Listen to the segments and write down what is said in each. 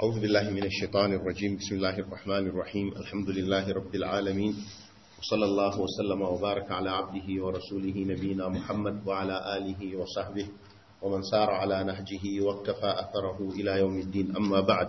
أعوذ بالله من الشيطان الرجيم بسم الله الرحمن الرحيم الحمد لله رب العالمين وصلى الله وسلم وبارك على عبده ورسوله نبينا محمد وعلى آله وصحبه ومن سار على نهجه واقتفى أثره إلى يوم الدين أما بعد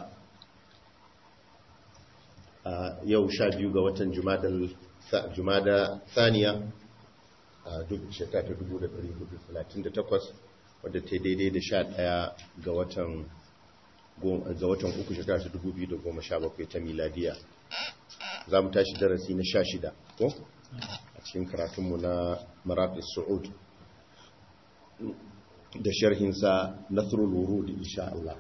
يو شاد يوغا وطن جمادة ثانية duk shekara ta 1438 wadda ta daidai da sha ɗaya ga watan ga watan uku shekara ta 2017 ta miladiya za mu tashi darasi na sha shida ko a cikin karatunmu na marafis su'ud da sharhinsa nasrul wurud insha Allah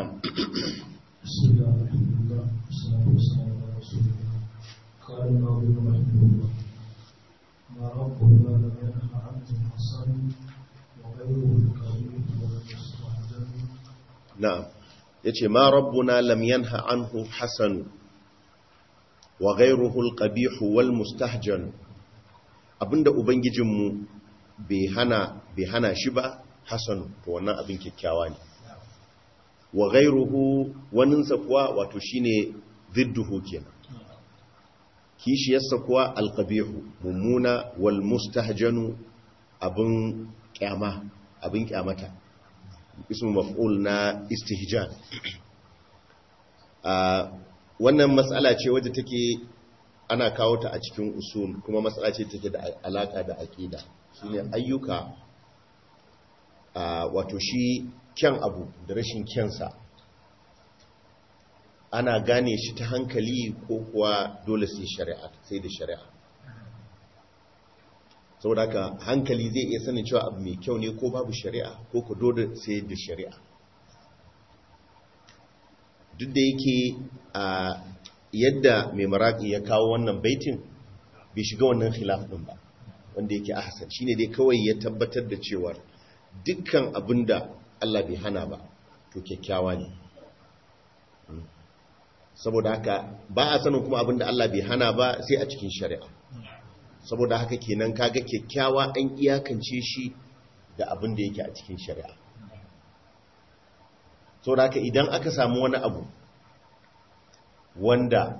قال الناظم رحمه الله ما ربنا لم ينه عنه الحسن وغيره الكريم والمستحجن na'am yace ma rabbuna lam yanha anhu hasan wa ghayruhu al-qabih wal mustahjan abinda ubangijinmu bai hana bai hana shi ba hasan to wannan abin kyakkyawa ne wa ghayruhu waninsa kuwa wato shine zidduhu kenan kishiyarsa kuwa al-qabih mummuna wal mustahjanu abin kyama abin kyamata ismu maf'ul na istihjan wannan matsala ce wadda take ana kawo ta a cikin usul kuma matsala ce take da alaka da aqida shine ayyuka wato shi kyan abu da rashin kyansa ana gane shi ta hankali ko kuwa dole sai shari'a sai da shari'a saboda haka hankali zai iya sanin cewa abu mai kyau ne ko babu shari'a ko ku dole sai da shari'a duk da yake a yadda mai maraki ya kawo wannan baitin bai shiga wannan khilaf din ba wanda yake ahsan shine dai kawai ya tabbatar da cewa dukkan abinda Allah bai hana ba to kyakkyawa ne saboda haka ba a sanin kuma abinda Allah bai hana ba sai a cikin shari'a saboda haka kenan kaga kyakkyawa an iyakance shi da abin da yake a cikin shari'a saboda haka idan aka samu wani abu wanda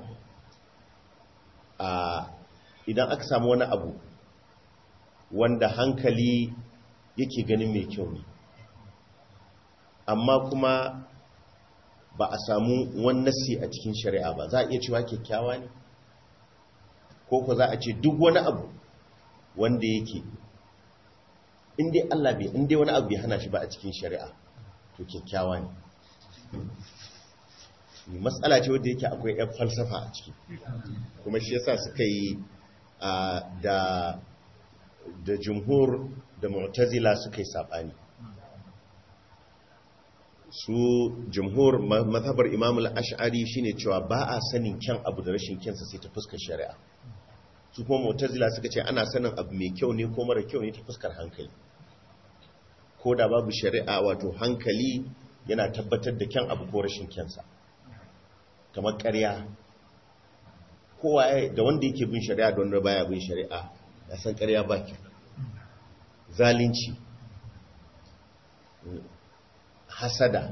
a idan aka samu wani abu wanda hankali yake ganin mai kyau ne amma kuma ba a samu wani nasi a cikin shari'a ba za a iya cewa kyakkyawa ne ko ko za a ce duk wani abu wanda yake inda Allah bai inda wani abu bai hana shi ba a cikin shari'a to kyakkyawa ne matsala ce wadda yake akwai yan falsafa a ciki kuma shi yasa suka yi da da jumhur da mu'tazila suka yi sabani su jumhur mazhabar imamul ash'ari shine cewa ba a sanin kyan abu da rashin kyansa sai ta fuskar shari'a su kuma mu'tazila suka ce ana sanin abu mai kyau ne ko mara kyau ne ta fuskar hankali ko da babu shari'a wato hankali yana tabbatar da kyan abu ko rashin kyansa kamar ƙarya kowa da wanda yake bin shari'a da wanda baya bin shari'a ya san ƙarya ba kyau zalunci hasada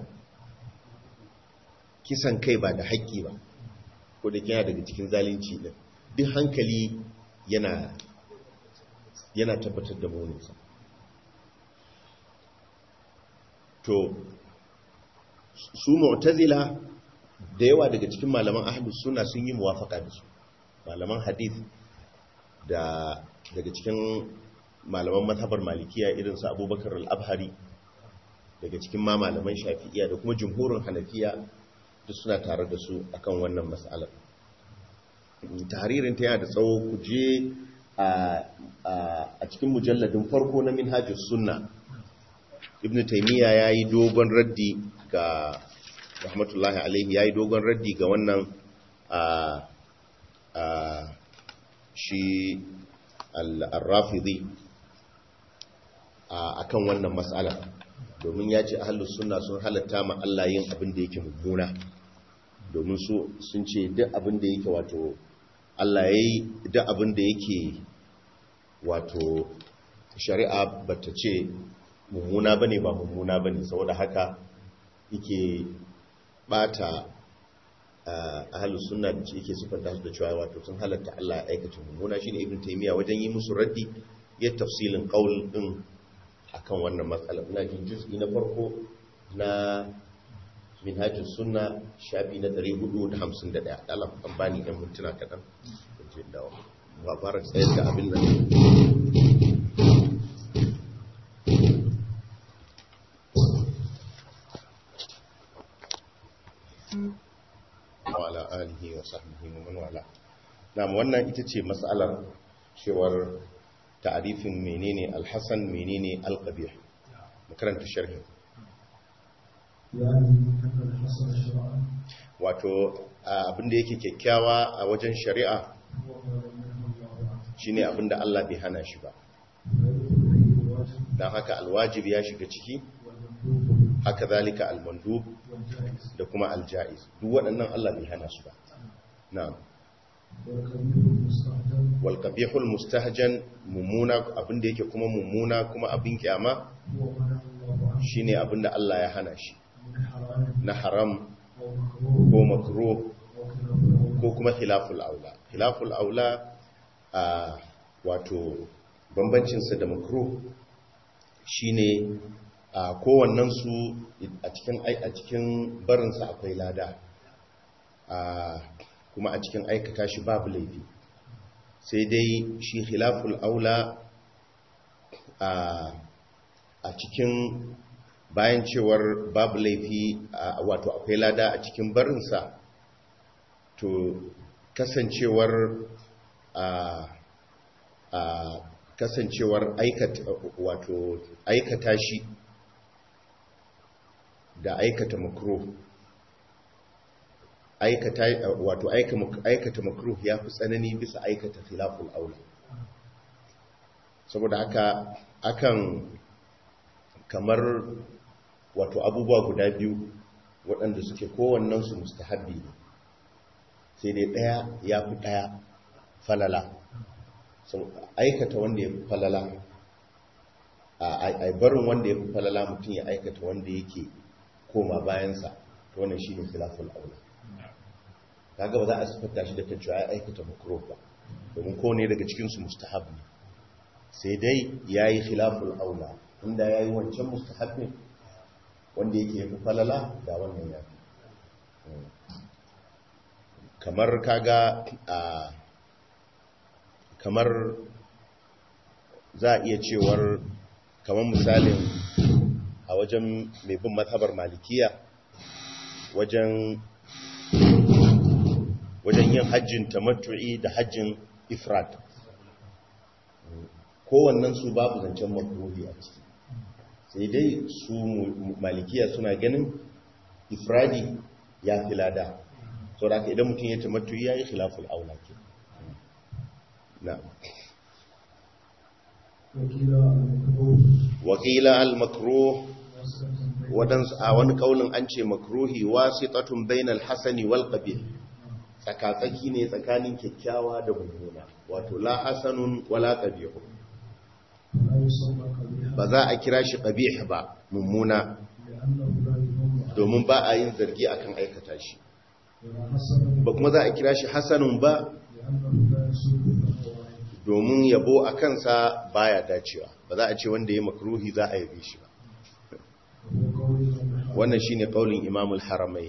kisan kai ba da haƙƙi ba ko da kina daga cikin zalunci din duk hankali yana yana tabbatar da muninsa to su mu'tazila da yawa daga cikin malaman ahlus sunna sun yi muwafaka da su malaman hadith da daga cikin malaman mazhabar malikiya irin su abubakar al-abhari daga cikin ma malaman shafi'iya da kuma jumhurin hanafiya duk suna tare da su akan wannan mas'alar tahririn ta yana da tsawo ku je a cikin mujalladin farko na minhajus sunna ibn taymiya yayi dogon raddi ga rahmatullahi alaihi yayi dogon raddi ga wannan shi al-rafidi akan wannan mas'ala domin ya ce ahlus sunna sun halatta ma Allah yin abin da yake mummuna domin su sun ce duk abin da yake wato Allah ya yi duk abin da yake wato shari'a bata ce mummuna bane ba mummuna bane saboda haka yake bata ahalus sunna da yake sifanta su da cewa wato sun halatta Allah ya aikata mummuna shine ibn taymiya wajen yi musu raddi ya tafsilin qaul din akan wannan matsala ina jin juz'i na farko na minhajus sunna shafi na 451 Allah kan bani ɗan mintuna kaɗan je dawo ba fara tsayar da abin nan wala alihi wa sahbihi wa man wala na'am wannan ita ce mas'alar cewar ta'arifin menene al-hasan menene al-qabih makaranta sharhi يعني أن الحسن شرعا wato abinda yake kyakkyawa a wajen shari'a هو ما لم ينه الله عنه shine abinda Allah bai hana shi ba فيدخل فيه الواجب dan haka alwajib ya shiga ciki والمندوب haka zalika almandub والجائز da kuma aljaiz duk waɗannan Allah bai hana su ba na'am والكبير المستحجن wal qabihul mustahjan mumuna abinda yake kuma mumuna kuma abin kyama هو ما نهى الله عنه shine abinda Allah ya hana shi من حرام na haram أو مكروه ko makruh أو خلاف الأولى ko kuma khilaful aula khilaful aula a wato bambancinsa da makruh shine a kowannen su a cikin ai- a cikin barinsa akwai lada a kuma a cikin aikata shi babu laifi sai dai shi khilaful aula a a cikin bayan cewar babu laifi a- wato akwai lada a cikin barinsa to kasancewar a a kasancewar aikata wato aikata shi da aikata makruh aikata wato aika- aikata makruh ya fi tsanani bisa aikata khilaful aula saboda haka akan kamar wato abubuwa guda biyu waɗanda suke kowannensu mustahabbi ne sai dai ɗaya ya fi ɗaya falala so aikata wanda ya fi falala a barin wanda ya fi falala mutum ya aikata wanda yake koma bayansa to wannan shi ne filafin aula kaga ba za a siffata shi da kan cewa ya aikata makro ba domin kowane daga cikinsu mustahab ne sai dai ya yi khilaful aula inda ya yi wancan mustahabin wanda yake ya fi falala da wannan ya fi kamar kaga a kamar za a iya cewar kamar misalin a wajen mai bin mazhabar malikiya wajen wajen yin hajjin tamattu'i da hajjin ifrat kowannen su babu zancen makruhi a ciki sai dai su malikiya suna ganin ifradi ya fi lada sau da idan mutum ya tamattu ya yi khilaful aula ke na وكلا المكروه wakila al-makruh واسطة بين wadansu a wani kaulin an ce makruhi wasitatun bainal hasani wal qabih tsakatsaki ne tsakanin kyakkyawa da mummuna wato la hasanun wala qabih لا يسمى قبيحا ba za a kira shi qabih ba mummuna لأنه لا ينم عليه domin ba a yin zargi akan aikata shi ولا حسن ba kuma za a kira shi hasanun ba لأنه لا يسوق الأهواء domin yabo a kansa baya dacewa ba za a ce wanda ya makruhi za a yabe shi ba وهو قول المحرم wannan shine kaulin imam al-haramai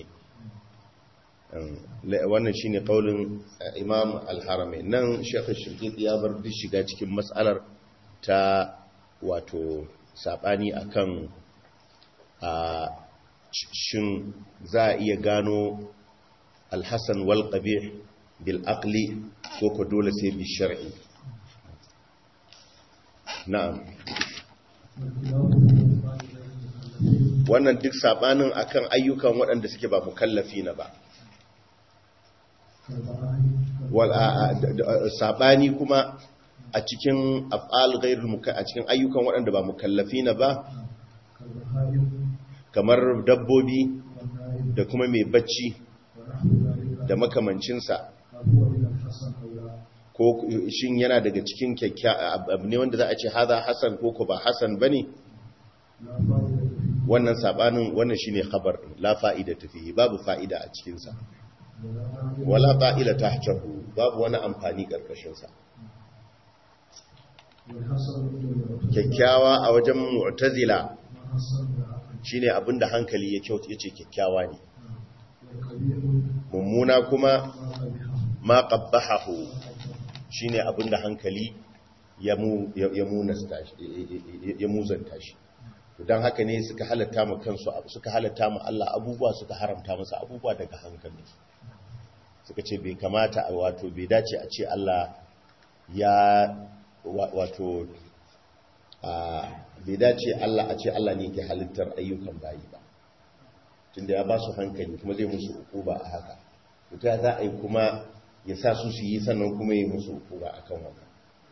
wannan shine kaulin eh, imam al-haramai nan shekh shirkit ya bar duk shiga cikin matsalar ta wato sabani akan a shin za a iya gano al-hasan wal qabih bil aqli ko ko dole sai bi shar'i na'am والخلاف من فائدة المكلفين wannan duk sabanin akan ayyukan waɗanda suke ba mukallafi na ba كالبراهين wal a- a- da- da- sabani kuma a cikin af'al ghairul muka a cikin ayyukan waɗanda ba mukallafi na ba كالبهائم kamar dabbobi والنائم da kuma mai bacci ونحو ذلك da makamancinsa هل هو من الحسن أو لا ko shin yana daga cikin kyakkya abu ne wanda za a ce haza hasan ko ko ba hasan bane لا فائدة فيه wannan sabanin wannan shine khabar din la fa'ida fihi babu fa'ida a cikin sa wala ta'ila tahtahu babu wani amfani karkashin sa والحسن عند المعتزلة kyakkyawa a wajen mu'tazila ما حسن العقل shine abinda hankali ya kyauta yace kyakkyawa ne والقبيح mummuna kuma ما قبحه ma qabbahahu shine abinda hankali ya mu ya munasta shi ya muzanta shi to dan haka ne suka halatta mu kansu abu suka halatta mu Allah abubuwa suka haramta masa abubuwa daga hankali suka ce bai kamata a wato bai dace a ce Allah ya wa- wato a bai dace Allah a ce Allah ne ke halittar ayyukan bayi ba tunda ya ba su hankali kuma zai musu ukuba a haka ta za a yi kuma ya sa su su yi sannan kuma yi musu ukuba a kan wannan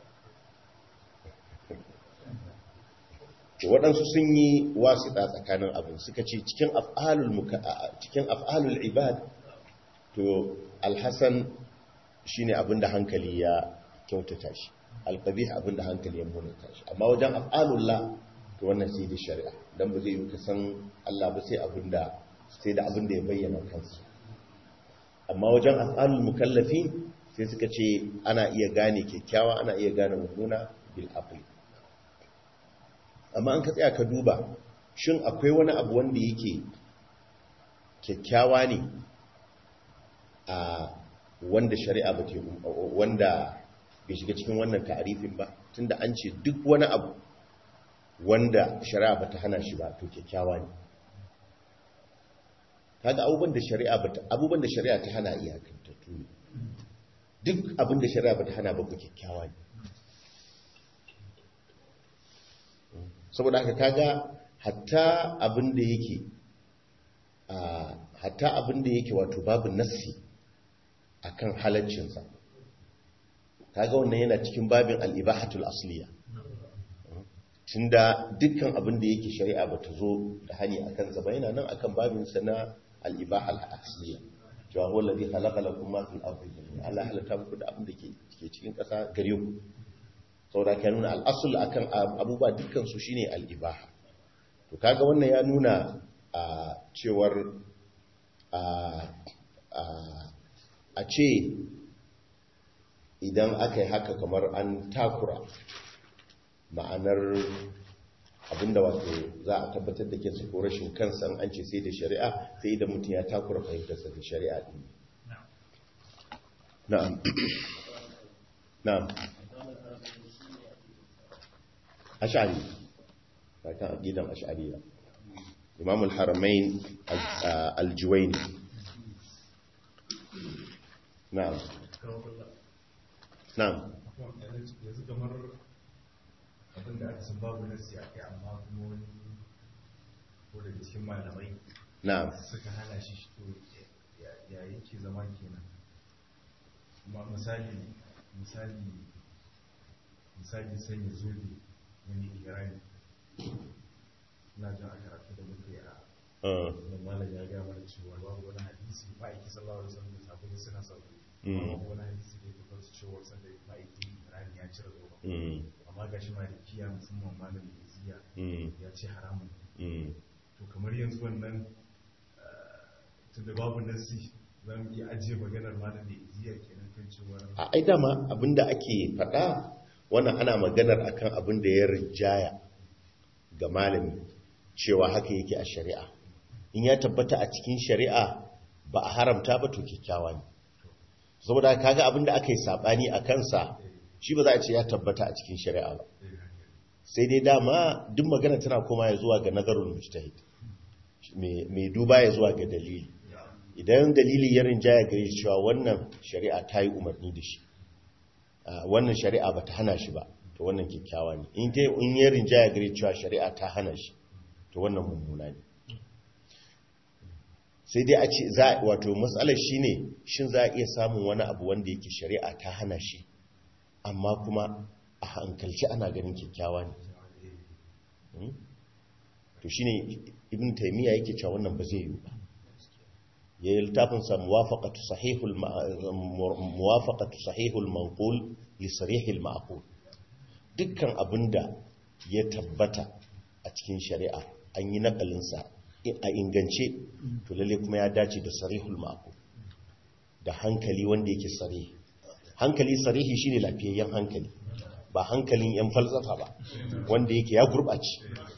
to waɗansu sun yi wasiɗa tsakanin abin suka ce cikin af'alul muka a- cikin af'alul ibad to alhassan shine abin da hankali ya kyautata shi alqabih abin da hankali ya munanta shi amma wajen af'alullah to wannan sai da shari'a dan ba zai yi ka san Allah ba sai abin da sai da abin da ya bayyana kansa amma wajen af'alul mukallafi sai suka ce ana iya gane kyakkyawa ana iya gane mummuna bil aqli amma an ka tsaya ka duba shin akwai wani abu wanda yake kyakkyawa ne a wanda shari'a ba ke wanda bai shiga cikin wannan ta'arifin ba tunda an ce duk wani abu wanda shari'a ba ta hana shi ba to kyakkyawa ne kaga abubuwan da shari'a ba ta abubuwan da shari'a ta hana iyakantattu ne duk abin da shari'a ba ta hana ba ku kyakkyawa ne saboda haka kaga hatta abin da yake a hatta abin da yake wato babu nassi akan halaccinsa kaga wannan yana cikin babin al-ibahatul asliya tunda dukkan abin da yake shari'a bata zo da hani akan sa ba yana nan akan babin sa na al-ibaha al-asliya cewa huwa alladhi khalaqa lakum ma fil ardi jami'an Allah halatta muku da abin da ke ke cikin ƙasa gare ku saboda ka nuna al-asl akan abubuwa dukkan su shine al-ibaha to kaga wannan ya nuna a cewar a a a ce idan aka yi haka kamar an takura ma'anar abinda wato za a tabbatar da kinsa ko rashin kansa an ce sai da shari'a sai idan mutum ya takura fahimtarsa da shari'a din na'am na'am ash'ari kan aqidan ash'ariya imam al-haramain al-juwayni na'am na'am yanzu kamar abin da aka san babu nasi a kai amma kuma wani ko daga cikin malamai na'am suka hana shi shi to ya yake zama kenan kuma misali misali misali sanya zobe wani irani na jin a karatu da muka yi a uh, da malam ya gaya mana cewa babu wani hadisi ma'aiki sallallahu alaihi wasallam da sabbin suna sauki Mm. babu wani hadisi da ya tabbata su cewa sanda ma'aiki irani ya cire zobe mm, amma ga shi malikiya musamman malamin iziya mm, ya ce haramun mm. to kamar yanzu wannan tunda babu nasi za mu iya ajiye maganar malamin iziya kenan kan cewa a ai dama abinda ake faɗa wannan ana maganar akan abin da ya rijaya ga malami cewa haka yake a shari'a in ya tabbata a cikin shari'a ba a haramta ba to kyakkyawa ne saboda kaga abin da aka yi sabani a kansa shi ba za a ce ya tabbata a cikin shari'a ba sai dai dama duk magana tana koma ya zuwa ga nazarul mujtahid mai mai duba ya zuwa ga dalili idan dalili ya rinjaya gare shi cewa wannan shari'a ta yi umarni da shi a, wannan shari'a ba ta hana shi ba to wannan kyakkyawa ne in dai in ya rinjaya gare cewa shari'a ta hana shi to wannan mummuna ne sai dai a ce za wato matsalar shi ne shin za a iya samun wani abu wanda yake shari'a ta hana shi amma kuma a hankalci ana ganin kyakkyawa ne Hmm? to shine ibn taymiya yake cewa wannan ba zai yi ba ya yi littafinsa muwafaqatu sahihul ma- mu- muwafaqatu sahihul manqul li sarihil ma'qul dukkan abinda ya tabbata a cikin shari'a an yi nakalinsa a ingance to lalle kuma ya dace da sarihul ma'qul da hankali wanda yake sare hankali sarihi shine lafiyayyen hankali ba hankalin yan falsafa ba wanda yake ya gurɓace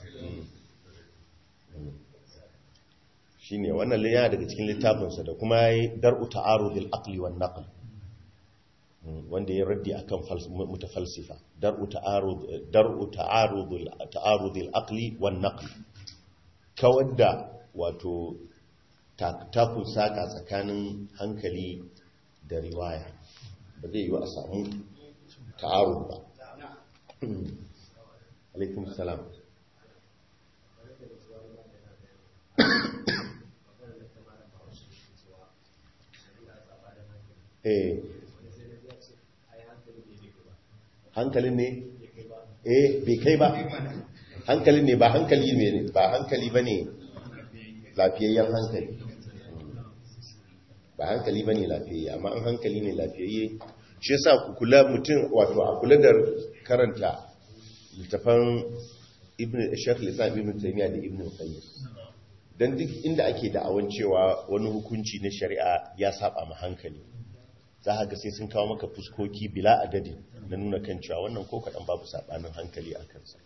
shine wannan yana daga cikin littafinsa da kuma dar'u ta'arudil aqli wan naql wanda ya raddi akan mutafalsifa dar'u ta'arud dar'u ta'arudul ta'arudil aqli wan naql kawar da wato takun saka tsakanin hankali da riwaya ba zai yi wa a samu ta'arud ba alaikum salam eh hankalin ne eh bai kai ba hankalin ne ba hankali ne ba hankali ba ne lafiyayyen hankali ba hankali ba ne lafiyayye amma an hankali ne lafiyayye shi yasa ku kula mutum wato a kula da karanta littafan ibn shekh lissan ibn taymiya da ibn qayyim dan duk inda ake da'awan cewa wani hukunci na shari'a ya saba ma hankali za ga sai sun kawo maka fuskoki bila adadi na nuna kan cewa wannan ko kaɗan babu saɓanin hankali a kansa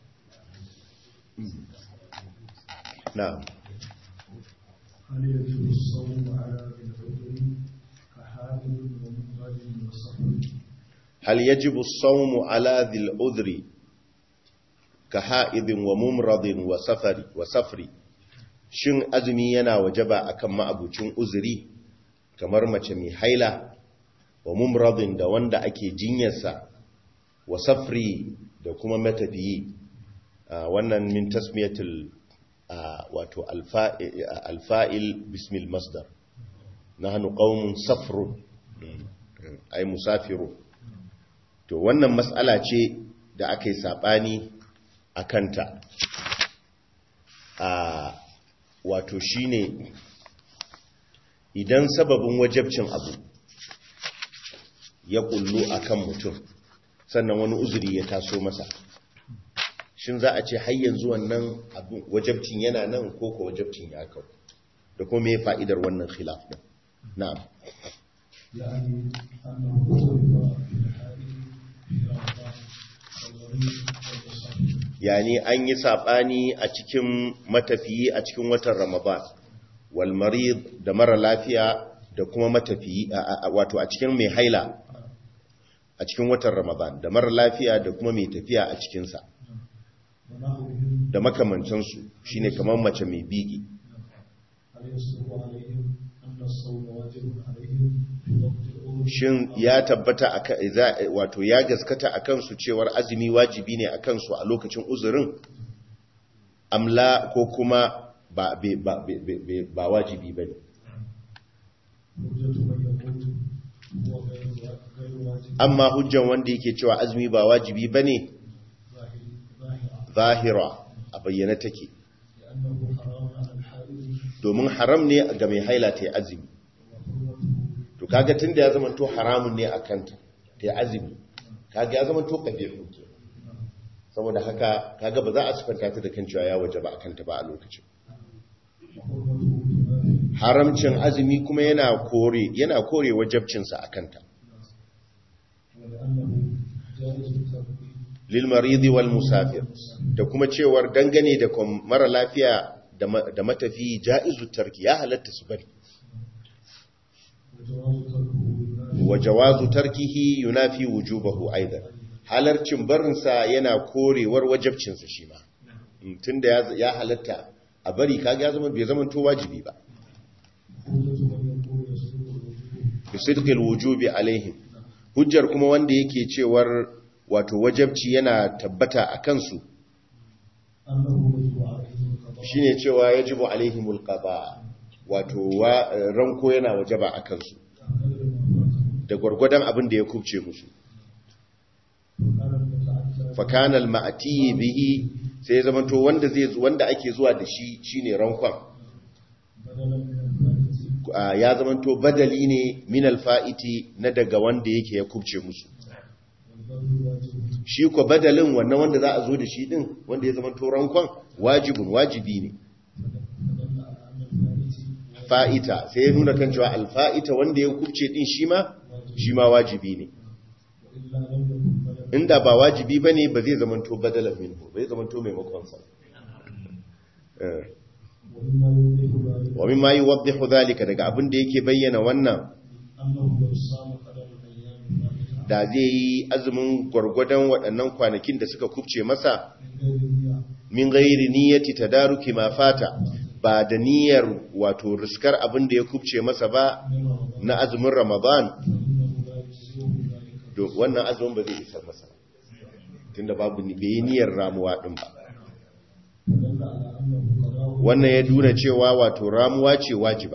na هل يجب الصوم على ذي العذر كحامل ومنغل وصبر hal yajibu as-sawmu ala dhil udhri ka ha'idin wa mumradin wa safari wa safri shin azumi yana wajaba akan ma'abucin uzuri kamar mace mai haila wa mumradin da wanda ake jinyarsa wa safri da kuma matafiyi Ah, wannan min tasmiyatul ah, wato alfa'i- alfa'il bismil masdar nahnu qaumun safrun ay musafirun to wannan matsala ce da aka yi saɓani a kanta a wato shine idan sababin wajabcin abu ya kullu akan mutum sannan wani uzuri ya taso masa shin za a ce har yanzu wannan abin wajabcin yana nan ko ko wajabcin ya kawo da kuma me fa'idar wannan khilaf din na'am يعني أنه اختلف في الحال في رمضان والغريب والمصاب yani an yi saɓani a cikin matafiyi a cikin watan ramadan wal marid da mara lafiya da kuma matafiyi a- a- wato a cikin mai haila a cikin watan ramadan da mara lafiya da kuma mai tafiya a cikinsa ونحوهم da makamantansu shine kamar mace mai bigi هل يصدق عليهم أن الصوم واجب عليهم في وقت الأول shin ya tabbata aka- za- wato ya gaskata a kansu cewar azumi wajibi ne a kansu a lokacin uzurin amla ko kuma ba, be- ba, be- be- be- ba wajibi ba ne حجة من يقول هو غير غير واجب amma hujjan wanda yake cewa azumi ba wajibi ba ne ظاهر ظاهرة zahira a bayyana take لأنه حرام على الحائض domin haram ne ga mai haila ta yi azumi وحرمته to kaga tun da ya zama to haramun ne a kanta ta yi azumi kaga ya zama to ƙabi'un ke saboda haka kaga ba za a sifanta ta da kan cewa ya waje ba a kanta ba a lokacin وحرمته تنافي haramcin azumi kuma yana kore yana kore wajabcinsa a kanta ولأنه جائز الترك lil maridi wal musafir da kuma cewar dangane da kom- mara lafiya da ma- da matafi ja'izu tarki ya halatta su bari وجواز تركه ينافي wa jawazu tarkihi yunafi wujubahu aidan halarcin barinsa yana korewar wajabcinsa shi ma Mm, tunda ya ya halatta a bari kaga ya zama bai zama to wajibi ba حجة من يقول يصدق الوجوب bi sidqil wujubi alaihim hujjar kuma wanda yake cewar wato wajabci yana tabbata a kansu أنه يجب عليهم القضاء shine cewa yajibu alaihimul qada wato wa ranko yana wajaba a kansu قدر ما فاتهم da gwargwadon abin da ya kubce musu وكان المتعدى fakana al-ma'ti bihi sai ya zamanto wanda zai wanda ake zuwa da shi shine rankon بدلا من الفائت Ah, ya zamanto badali ne min al-fa'iti na daga wanda yake ya kubce musu والبذل واجب shi ko badalin wannan wanda za a zo da shi din wanda ya zamanto rankon wajibun wajibi ne فدل على أن الفائت fa'ita sai ya nuna kan cewa alfa'ita wanda ya kubce din shi ma shi ma wajibi ne وإلا لم يكن بدلا inda ba wajibi ba ne ba zai zamanto badalan minhu bai zamanto maimakon sa Eh. ومما يوضح ذلك wa mimma yuwaddihu dhalika daga abin da yake bayyana wannan أنه لو صام قدر الأيام الفاتحة da zai yi azumin gwargwadon waɗannan kwanakin da suka kubce masa من غير نية min gairi niyyati tadaruki ma fata ba da niyyar wato riskar abin da ya kubce masa ba من رمضان na azumin ramadan فإنه لا يجزئه ذلك to wannan azumin ba zai isar masa ba tunda babu ni bai yi niyyar ramuwa din ba فدل على أنه قضاء wannan ya nuna cewa wato ramuwa ce wajiba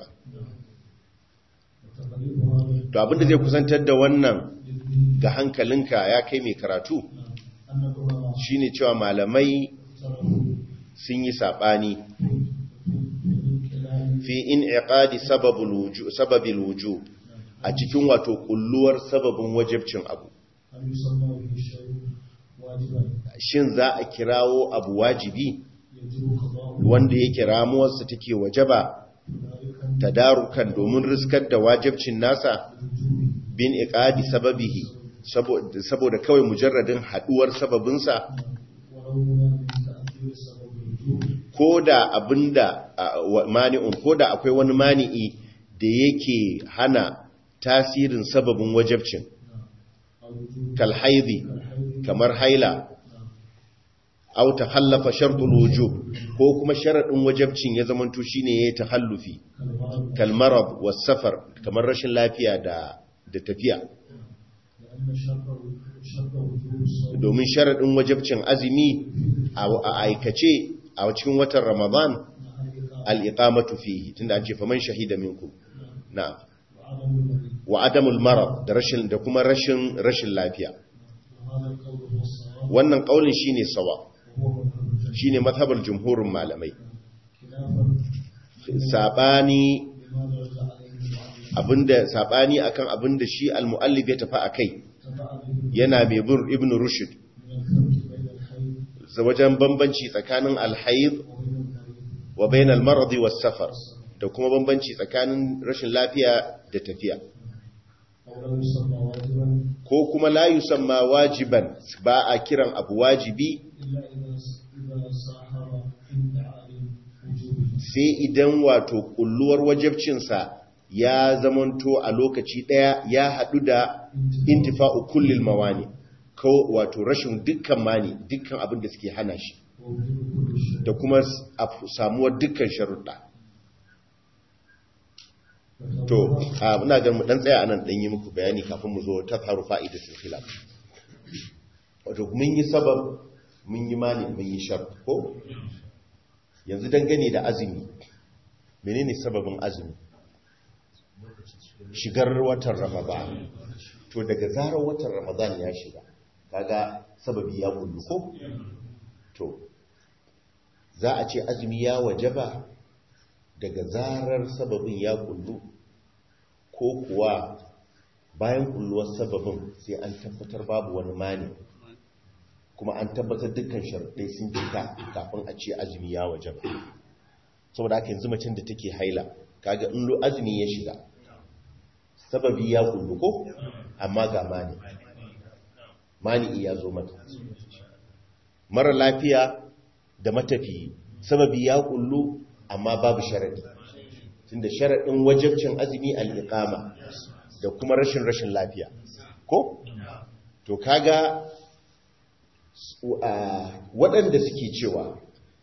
وتقريب هذا to abin da zai kusantar da wannan ga hankalinka ya kai mai karatu أن العلماء shine cewa malamai اختلفوا sun yi sabani من خلال fi in'iqadi sababul wujub sababil wujub a cikin wato kulluwar sababin wajibcin abu هل يسمى به الشيء واجبا shin za a kirawo abu wajibi يجب قضاءه wanda yake ramuwarsa take wajaba ذلك tadarukan domin riskar da wajibcin nasa الوجوب bin iqadi sababihi saboda saboda kawai mujarradin haduwar sababinsa ولو منع من تأثير سبب الوجوب koda abinda a, wa- mani'un koda akwai wani mani'i da yake hana tasirin sababin wajibcin الوجوب kal haidi الحيض kamar haila aw takhallafa shartul wujub ko kuma sharadin wajibcin ya zamanto shine yayi takhallufi كالمرض kal marad was safar kamar rashin lafiya da da tafiya لأن شرط شرط وجوب الصوم domin sharadin wajibcin azumi a a aikace a cikin watan ramadan مع الإقامة al-iqamatu fihi tunda an ce faman shahida minkum na وعدم المريض wa adamul marad da rashin da kuma rashin rashin lafiya وهذا القول هو الصواب wannan kaulin shine sawa وهو مذهب الجمهور shine mazhabar jumhurin malamai خلافا sabani لما درج عليه المعلم abinda sabani akan abinda shi al-muallif ya tafi akai تبع به yana mai bin ibn rushd من الفرق بين الحي za wajen bambanci tsakanin al-hayd وبين المريض wa bain al-marad was safar da kuma bambanci tsakanin rashin lafiya da tafiya أو لو يسمى واجبا ko kuma la yusamma wajiban ba a kiran abu wajibi إلا إذا إذا ساهر ادعاء وجوبه sai idan wato kulluwar wajibcinsa ya zamanto a lokaci daya ya hadu da intifa'u kullil mawani ko wato rashin dukkan mani dukkan abin da suke hana shi ووجوب كل شيء da kuma s- a- samuwar dukkan sharuɗa to a muna ga mu dan tsaya anan dan yi muku bayani kafin mu zo ta faru fa'idatul khilaf wato mun yi sabab mun yi mani mun yi shart ko yanzu dangane da azumi menene sababin azumi shigar watan ramadan to daga zarar watan ramadan ya shiga kaga sababi ya kullu ko to za a ce azumi ya wajaba daga zarar sababin ya kullu ko kuwa bayan kulluwar sababin sai an tabbatar babu wani mani kuma an tabbatar dukkan sharuɗai sun cika kafin a ce azumi ya wajaba saboda haka yanzu macen da take haila kaga in lo azumi ya shiga sababi ya kullu ko amma ga mani mani ya zo mata mara lafiya da matafiyi sababi ya kullu amma babu sharadi tunda sharadin wajibcin azumi al-iqama da kuma rashin rashin lafiya ko to kaga su- a, waɗanda suke cewa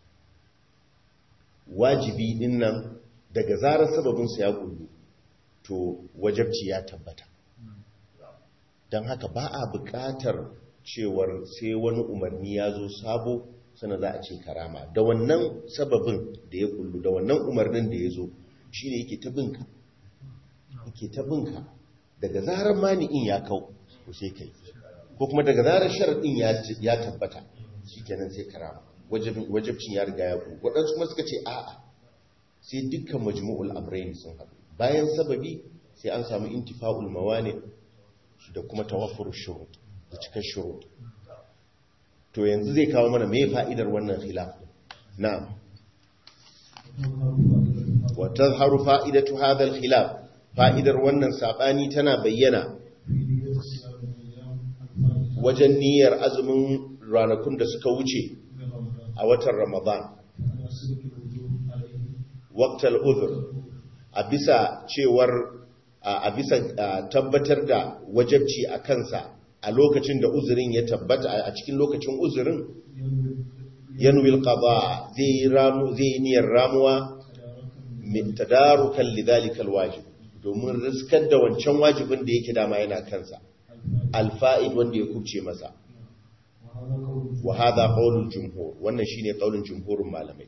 wajibi din nan daga zarar sababinsa ya kullu to wajabci ya tabbata don haka ba a buƙatar cewar sai wani umarni ya zo sabo sana za a ce karama da wannan sababin da ya kullu da wannan umarnin da ya zo shi ne yake ta binka yake ta binka daga zarar mani'in ya kau ko sai kai ko kuma daga zarar sharaɗin ya- ya tabbata shi kenan sai karama Wajibin- wajibcin ya riga ya kullu waɗansu kuma suka ce a'a sai dukkan majmu'ul amrayn sun haɗu bayan sababi sai an samu intifa'ul mawani da kuma tawaffur shurut da cikar shurut to yanzu zai kawo mana me fa'idar wannan khilaf din na'am wa tazharu fa'idatu hadha al-khilaf fa'idar wannan sabani tana bayyana في نية صيام الأيام الفائتة wajen niyyar azumin ranakun da suka wuce من رمضان a watan Ramadan على سلك الوجوب عليه waqtal udhr a bisa cewar a a bisa a, tabbatar da wajabci a kansa a lokacin da uzurin ya tabbata a cikin lokacin uzurin ينوي yanwil qada zai yi ramu zai yi niyyar ramuwa تداركا min tadarukan lidhalikal wajib domin riskar da wancan wajibin da yake dama yana kansa الفائتة alfa'id wanda ya kubce masa وهذا قول wa hadha qaulul jumhur wannan shine qaulin jumhurin malamai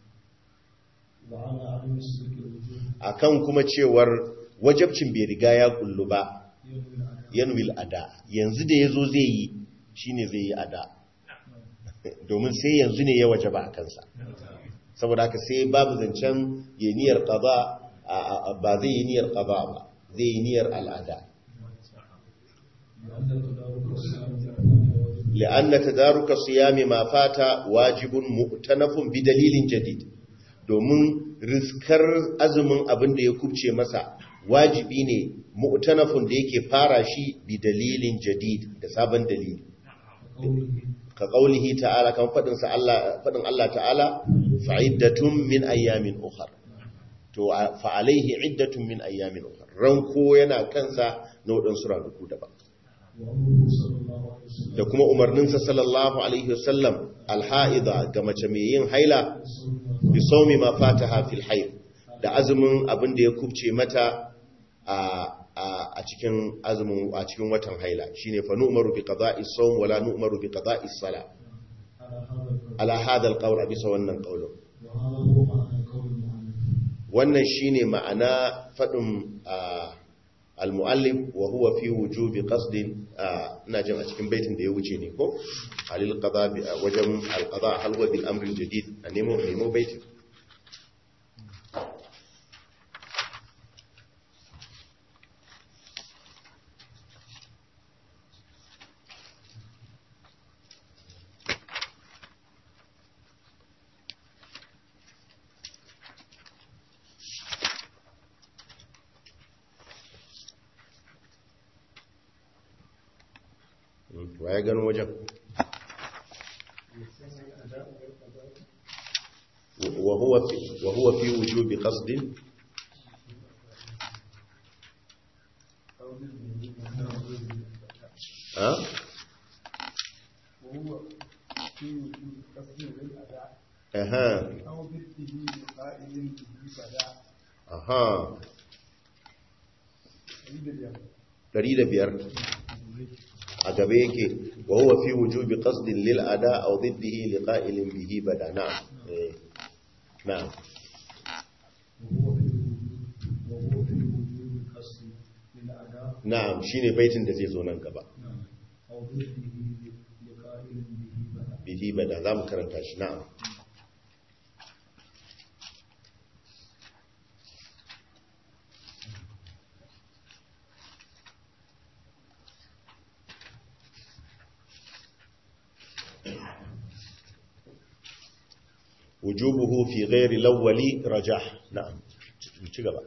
وعلى عدم سلك الوجوب akan kuma cewar wajabcin bai riga ya kullu ba ينوي الأداء yanwil ada yanzu da yazo zai yi shine zai yi ada domin sai yanzu ne ya wajaba a kansa saboda haka sai babu zancen ya niyyar qada a- a- ba zai yi niyyar qada ba zai yi niyyar al'ada لأن تدارك الصيام الفائتة واجب لأن تدارك الصيام ما فات واجب مؤتنف بدليل جديد domin riskar azumin abin da ya kubce masa wajibi ne mu'tanafun da yake fara shi bi dalilin jadid da sabon dalili وقوله ka qaulihi ta'ala kan fadin sa Allah fadin Allah ta'ala fa'iddatun min ayyamin ukhra to a- fa alaihi iddatun min ayyamin ukhra ranko yana kansa na wadansu ranaku daban وأمره صلى الله عليه وسلم da kuma umarninsa sallallahu alaihi wasallam alha'ida ga mace mai yin haila بالصوم bi saumi ma fataha fil haid da azumin abin da ya kubce mata a a a cikin azumin a cikin watan haila shine fa nu'maru bi qada'i sawm wala nu'maru bi qada'i sala على هذا القول ala hadha alqawl bisa wannan qaulin وهذا هو معنى قول المؤلف wannan shine ma'ana fadin al-muallif wa huwa fi wujubi qasdin ina jin a cikin baitin da ya wuce ne ko alil qada bi wajen al-qada hal huwa bil amri jadid a nemo nemo baitin wa ya gano wajen wa huwa fi wa huwa fi wujubi qasdin ha وهو في وجود قصد للأداء aha أو ضده لقائل به بدا aha عند اليوم 105 a gabe yake wa huwa fi wujubi qasdin lil ada aw diddihi li qa'ilin bihi bada na'am eh na'am وهو في الوجود وهو في وجود القصد للأداء na'am shine baitin da zai zo nan gaba نعم أو ضده لقائل به بدا bihi bada zamu karanta shi na'am wujubuhu fi ghairi lawwali rajah na'am ci gaba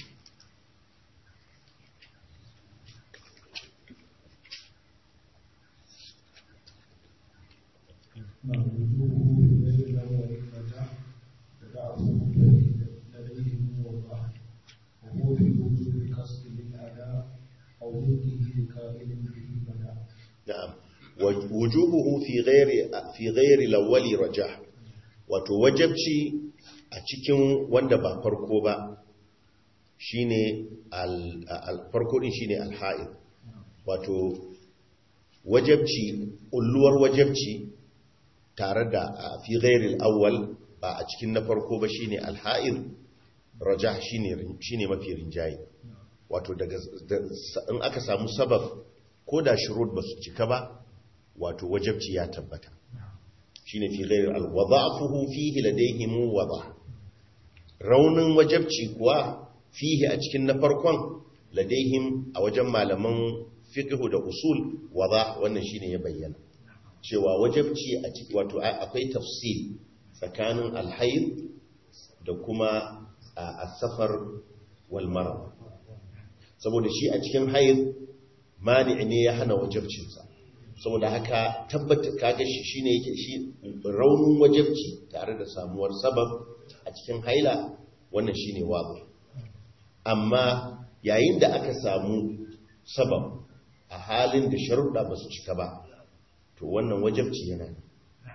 نعم وجوبه لغير الأول الرجاء وضعفه لديهم والله وهو في وجود قصد للأداء أو ضده لقائل به بدا na'am wujubuhu fi ghairi fi ghairi lawwali rajah wato wajabci a cikin wanda ba farko ba shine al al- farko din shine al-ha'id wato wajabci ulluwar wajabci tare da a fi ghairi al-awwal ba a cikin na farko ba shine al-ha'id rajah shine rin- shine mafi rinjaye wato daga da- in aka samu sabab ko da shurud ba su cika ba wato wajabci ya tabbata shine fi ghairi al-wada'fuhu fihi ladayhim wada raunin wajabci kuwa fihi a cikin na farkon ladayhim a wajen malaman fiqh da usul wada wannan shine ya bayyana cewa wajabci a cikin wato a- akwai tafsil tsakanin al-hayd da kuma a safar wal marad saboda shi a cikin haid mani ne ya hana wajabcinsa saboda haka tabbata kaga shi shine yake shi raunin wajabci tare da samuwar sabab a cikin haila wannan shine wabu amma yayin da aka samu sabab a halin da sharuɗa ba su cika ba to wannan wajabci yana ne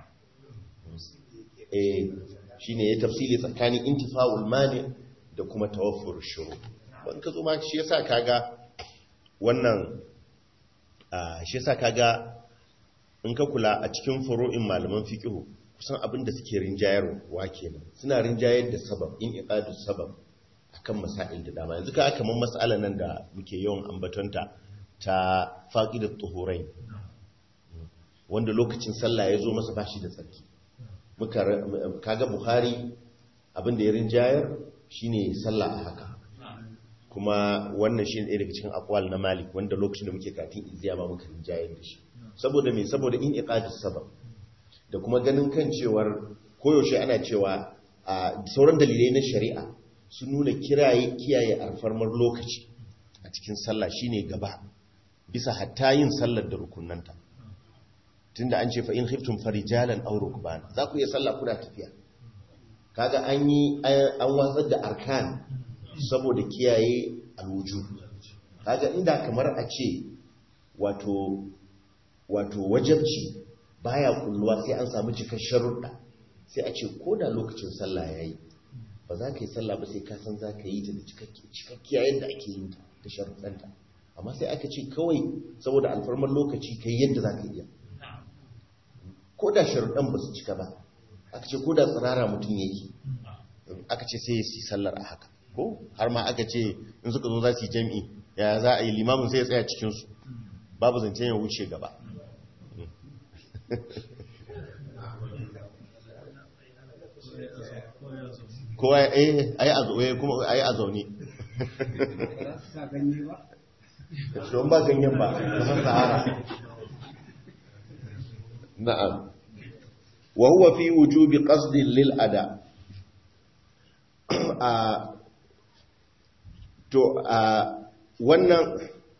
eh shine ya tafsili tsakanin intifa'ul mani da kuma tawaffur shuru ban ka zo ma shi yasa kaga wannan shi yasa kaga in ka kula a cikin furu'in malaman fiqh kusan abin da suke rinjayarwa kenan suna rinjayar da sabab in iqadu sabab akan masail da dama yanzu ka kamar mas'alan nan da muke yawan ambatonta ta faqidat tuhurain wanda lokacin sallah ya zo masa bashi da tsarki muka kaga bukhari abin da ya rinjayar shine sallah a haka kuma wannan shi ne daga cikin akwal na malik wanda lokacin da muke katin iziya ma muka rinjayar da shi saboda me saboda in iqadis sabab da kuma ganin kan cewar koyaushe ana cewa a sauran dalilai na shari'a sun nuna kiraye kiyaye alfarmar lokaci a cikin sallah shine gaba bisa hatta yin sallar da rukunanta tunda an ce fa in khiftum farijalan aw rukbana za ku iya sallah kuna tafiya kaga an yi an watsar da arkan saboda kiyaye alwujud kaga inda kamar a ce wato wato wajabci baya kulluwa sai an samu cikar sharuɗa sai a ce ko da lokacin sallah yayi ba za ka yi sallah ba sai ka san za ka yi ta da cikakkiya yadda ake yin ta da sharuɗanta amma sai aka ce kawai saboda alfarmar lokaci ka yi yadda za ka iya ko da sharuɗan ba su cika ba aka ce ko da tsirara mutum yake aka ce sai ya yi sallar a haka ko har ma aka ce in suka zo za su yi jami'i ya za a yi limamin sai ya tsaya cikinsu babu zancen ya wuce gaba kowa ya yi a zaune don ba ganyen ba kasar sahara na'am wa huwa fi wujubi qasdin lil ada a to a wannan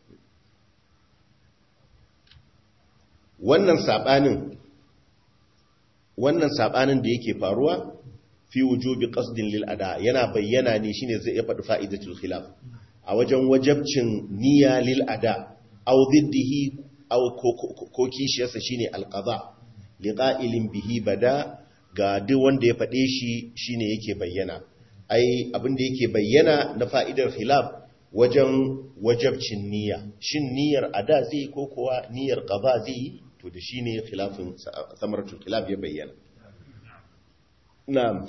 wannan sabanin wannan sabanin da yake faruwa fi wujubi qasdin lil ada yana bayyana ne shine zai faɗi fa'idatul khilaf a wajen wajabcin niyya lil ada aw diddihi aw ko kishiyarsa shine alqada liqa'ilin bihi bada ga duk wanda ya faɗe shi shine yake bayyana ai abinda yake bayyana na fa'idar khilaf wajen wajabcin niyya shin niyyar ada zai ko kuwa niyyar qada zai to da shine khilafin samaratul khilaf ya bayyana na'am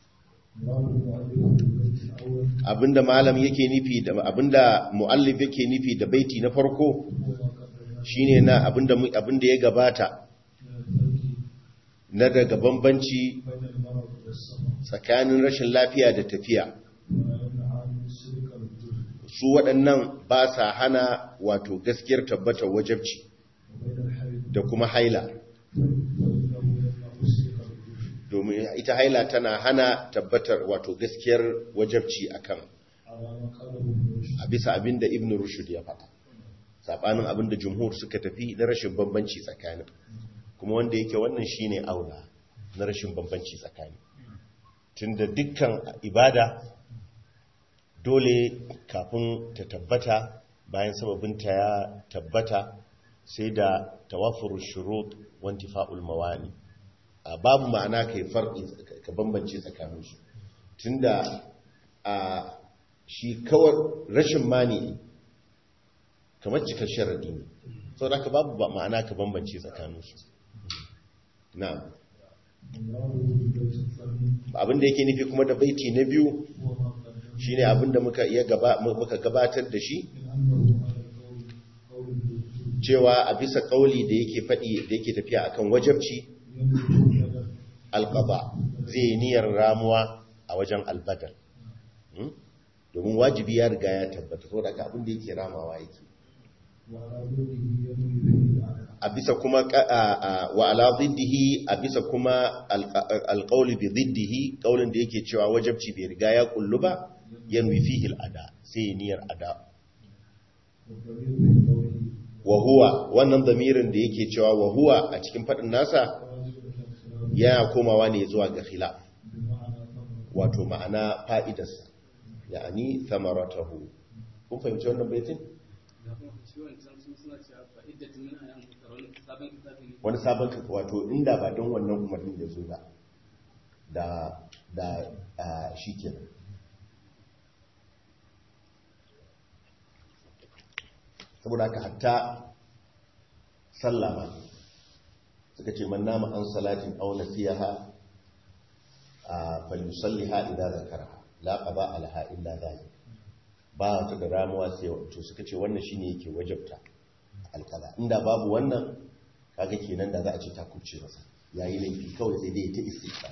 abinda malam yake nufi da abinda muallif yake nufi da baiti na farko shine na abinda abinda ya gabata na daga bambanci tsakanin rashin lafiya da tafiya su waɗannan ba sa hana wato gaskiyar tabbatar wajabci da kuma haila domin ita haila tana hana tabbatar wato gaskiyar wajabci akan a bisa abinda ibn rushd ya faɗa sabanin abinda jumhur suka tafi na rashin bambanci tsakanin kuma wanda yake wannan shine aula na rashin bambanci tsakani tunda dukkan ibada dole kafin ta tabbata bayan sababinta ya tabbata sai da tawafur shurut wanti fa'ul mawani a babu ma'ana kai farki ka bambance tsakaninsu tunda a shi kawar rashin mani kamar cikar sharadi ne sau da ka babu ma'ana ka bambance tsakaninsu na abinda yake nufi kuma da baiti na biyu shine abinda muka iya muka gabatar da shi cewa a bisa kauli da yake faɗi da yake tafiya akan wajabci alqaba zai niyyar ramuwa a wajen albadar domin wajibi ya riga ya tabbata so da abin da yake ramawa yake وعلى ضده ينوي به الأعلى a bisa kuma ka- a- a- wa ala ziddihi a bisa kuma alƙauli bi ziddihi ƙaulin da yake cewa wajabci bai riga ya kullu ba yanwi fihi al'ada sai ya niyyar ada والضمير في قوله wa huwa wannan damirin da yake cewa wa huwa a cikin faɗin nasa واجب الخلاف yana komawa ne zuwa ga khilaf بمعنى ثمرة wato ma'ana fa'idarsa ya'ani thamaratahu kun fahimci wannan baitin wani sabon ka wato inda ba don wannan umarnin ya zo ba da da a, shi kenan saboda haka hatta sallama suka ce man nama an salatin aw nasiyaha a falyusalliha idza zakaraha la qada alaha illa dhalik ba ta da ramuwa sai to suka ce wannan shine yake wajabta alqada inda babu wannan kaga kenan da za a ce ta kuce masa yayi laifi kawai sai dai ta istighfar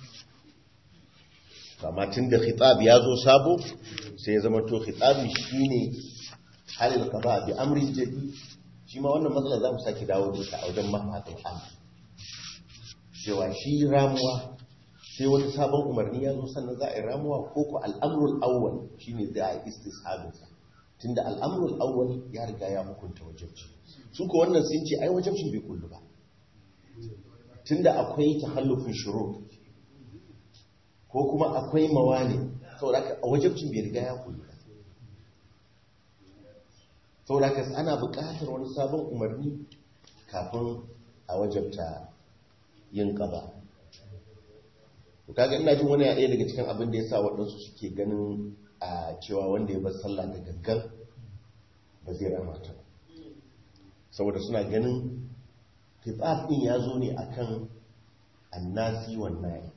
amma tun da khitab ya zo sabo sai ya zama to khitabi shine halil qada bi amrin jadi shi ma wannan matsala za mu sake dawo da ita a wajen mafatul amr cewa shi ramuwa sai wani sabon umarni ya zo sannan za a yi ramuwa ko ko al'amrul awwal shine za a yi istishabinsa tunda al'amrul awwal ya riga ya hukunta wajibci su ko wannan sun ce ai wajibcin bai kullu ba tunda akwai tahallufin shurut ko kuma akwai mawani saboda haka a wajibcin bai riga ya kullu ba saboda haka ana buƙatar wani sabon umarni kafin a wajabta yin ƙaba to kaga ina jin wani ɗaya daga cikin abin da ya sa waɗansu suke ganin a cewa wanda ya bar sallah da gangan ba zai rama ta ba. saboda suna ganin fitsaf ɗin ya zo ne akan annasi wannan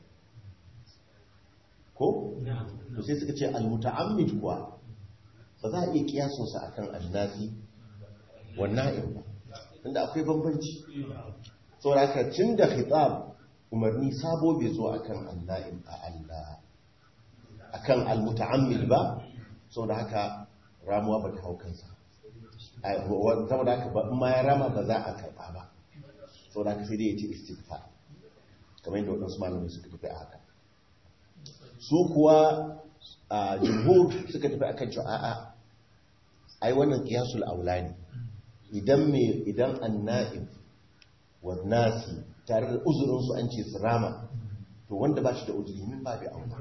ko? to sai suka ce almuta'ammid kuwa ba za a iya kiyasunsa akan annasi wannan ba tunda akwai bambanci saboda haka tun da khitab umarni sabo bai zo akan anna'im a Allah akan almuta'ammil ba saboda haka ramuwa ba ta hau kansa Ai, wa- saboda haka ba in ma ya rama ba za a karba ba saboda haka sai dai ya ce istighfar kamar yadda waɗansu malamai suka tafi a haka su kuwa a jumhur suka tafi akan cewa a'a ai wannan qiyasul aula ne idan me idan anna'im wa nasi tare da uzurin su an ce su rama to wanda ba shi da uzuri min ba da aula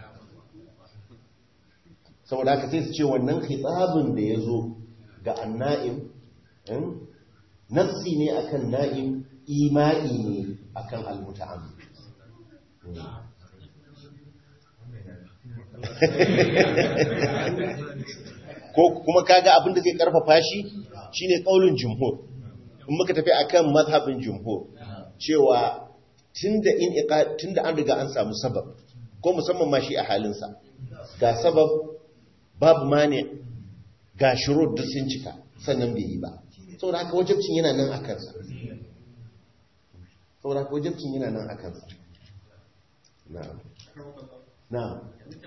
saboda haka sai su ce wannan khitabun da ya zo ga anna'im hmm, nassi ne akan na'im imani ne akan almuta'ammil Hmm. ko kuma kaga abin da zai karfafa shi shine kaulin jumhur in muka tafi akan mazhabin jumhur cewa tunda in iqa tunda an riga an samu sabab ko musamman ma shi a halinsa ga sabab babu mane ga shurud duk sun cika sannan bai yi ba saboda haka wajibcin yana nan a kansa saboda haka wajibcin yana nan a kansa na'am na'am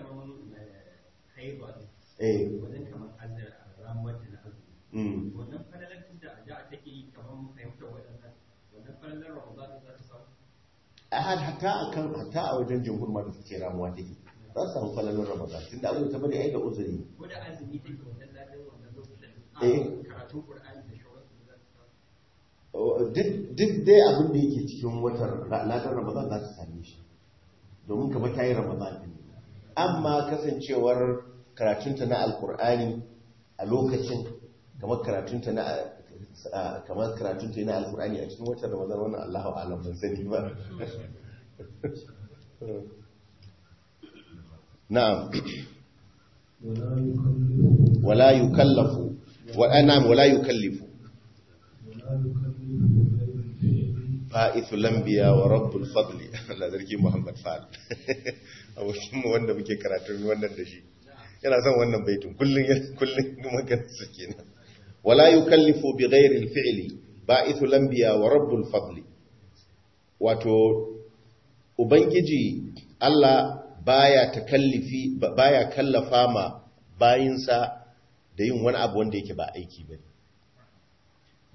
eh wajen kamar azar ramuwar da na azumi mm wannan falalar da a da take yi kamar mun fahimta waɗannan wannan falalar ramadan za ta samu a har hatta akan hatta a wajen jumhur ma da suke ramuwa take za su samu falalin ramadan tunda abin da ta bari ai da uzuri ko da azumi take wannan ladin wannan lokutan a Eh. karatun qur'ani da shawararsu za ta samu Oh, duk duk dai abin da yake cikin watan ladan ramadan za ta same shi domin kamar ta yi ramadan din amma kasancewar karatunta na alkur'ani a lokacin kamar karatunta na a- kamar karatunta na alkur'ani a cikin watan ramadan wannan allahu alam ban sani ba na'am ولا يكلف wala yukallafu wa na'am wala yukallifu ولا يكلف غير الفعل fa'ithu lambiya wa rabbul fadli Allah zarki Muhammad Fal abokin mu wanda muke karatun wannan da shi yana son wannan baitin kullun kullun magana su kenan wala yukallifu bi ghairi al-fi'li ba'ithu lambiya wa rabbul fadli wato ubangiji Allah baya takallifi baya kallafa ma bayinsa da yin wani abu wanda yake ba aiki bane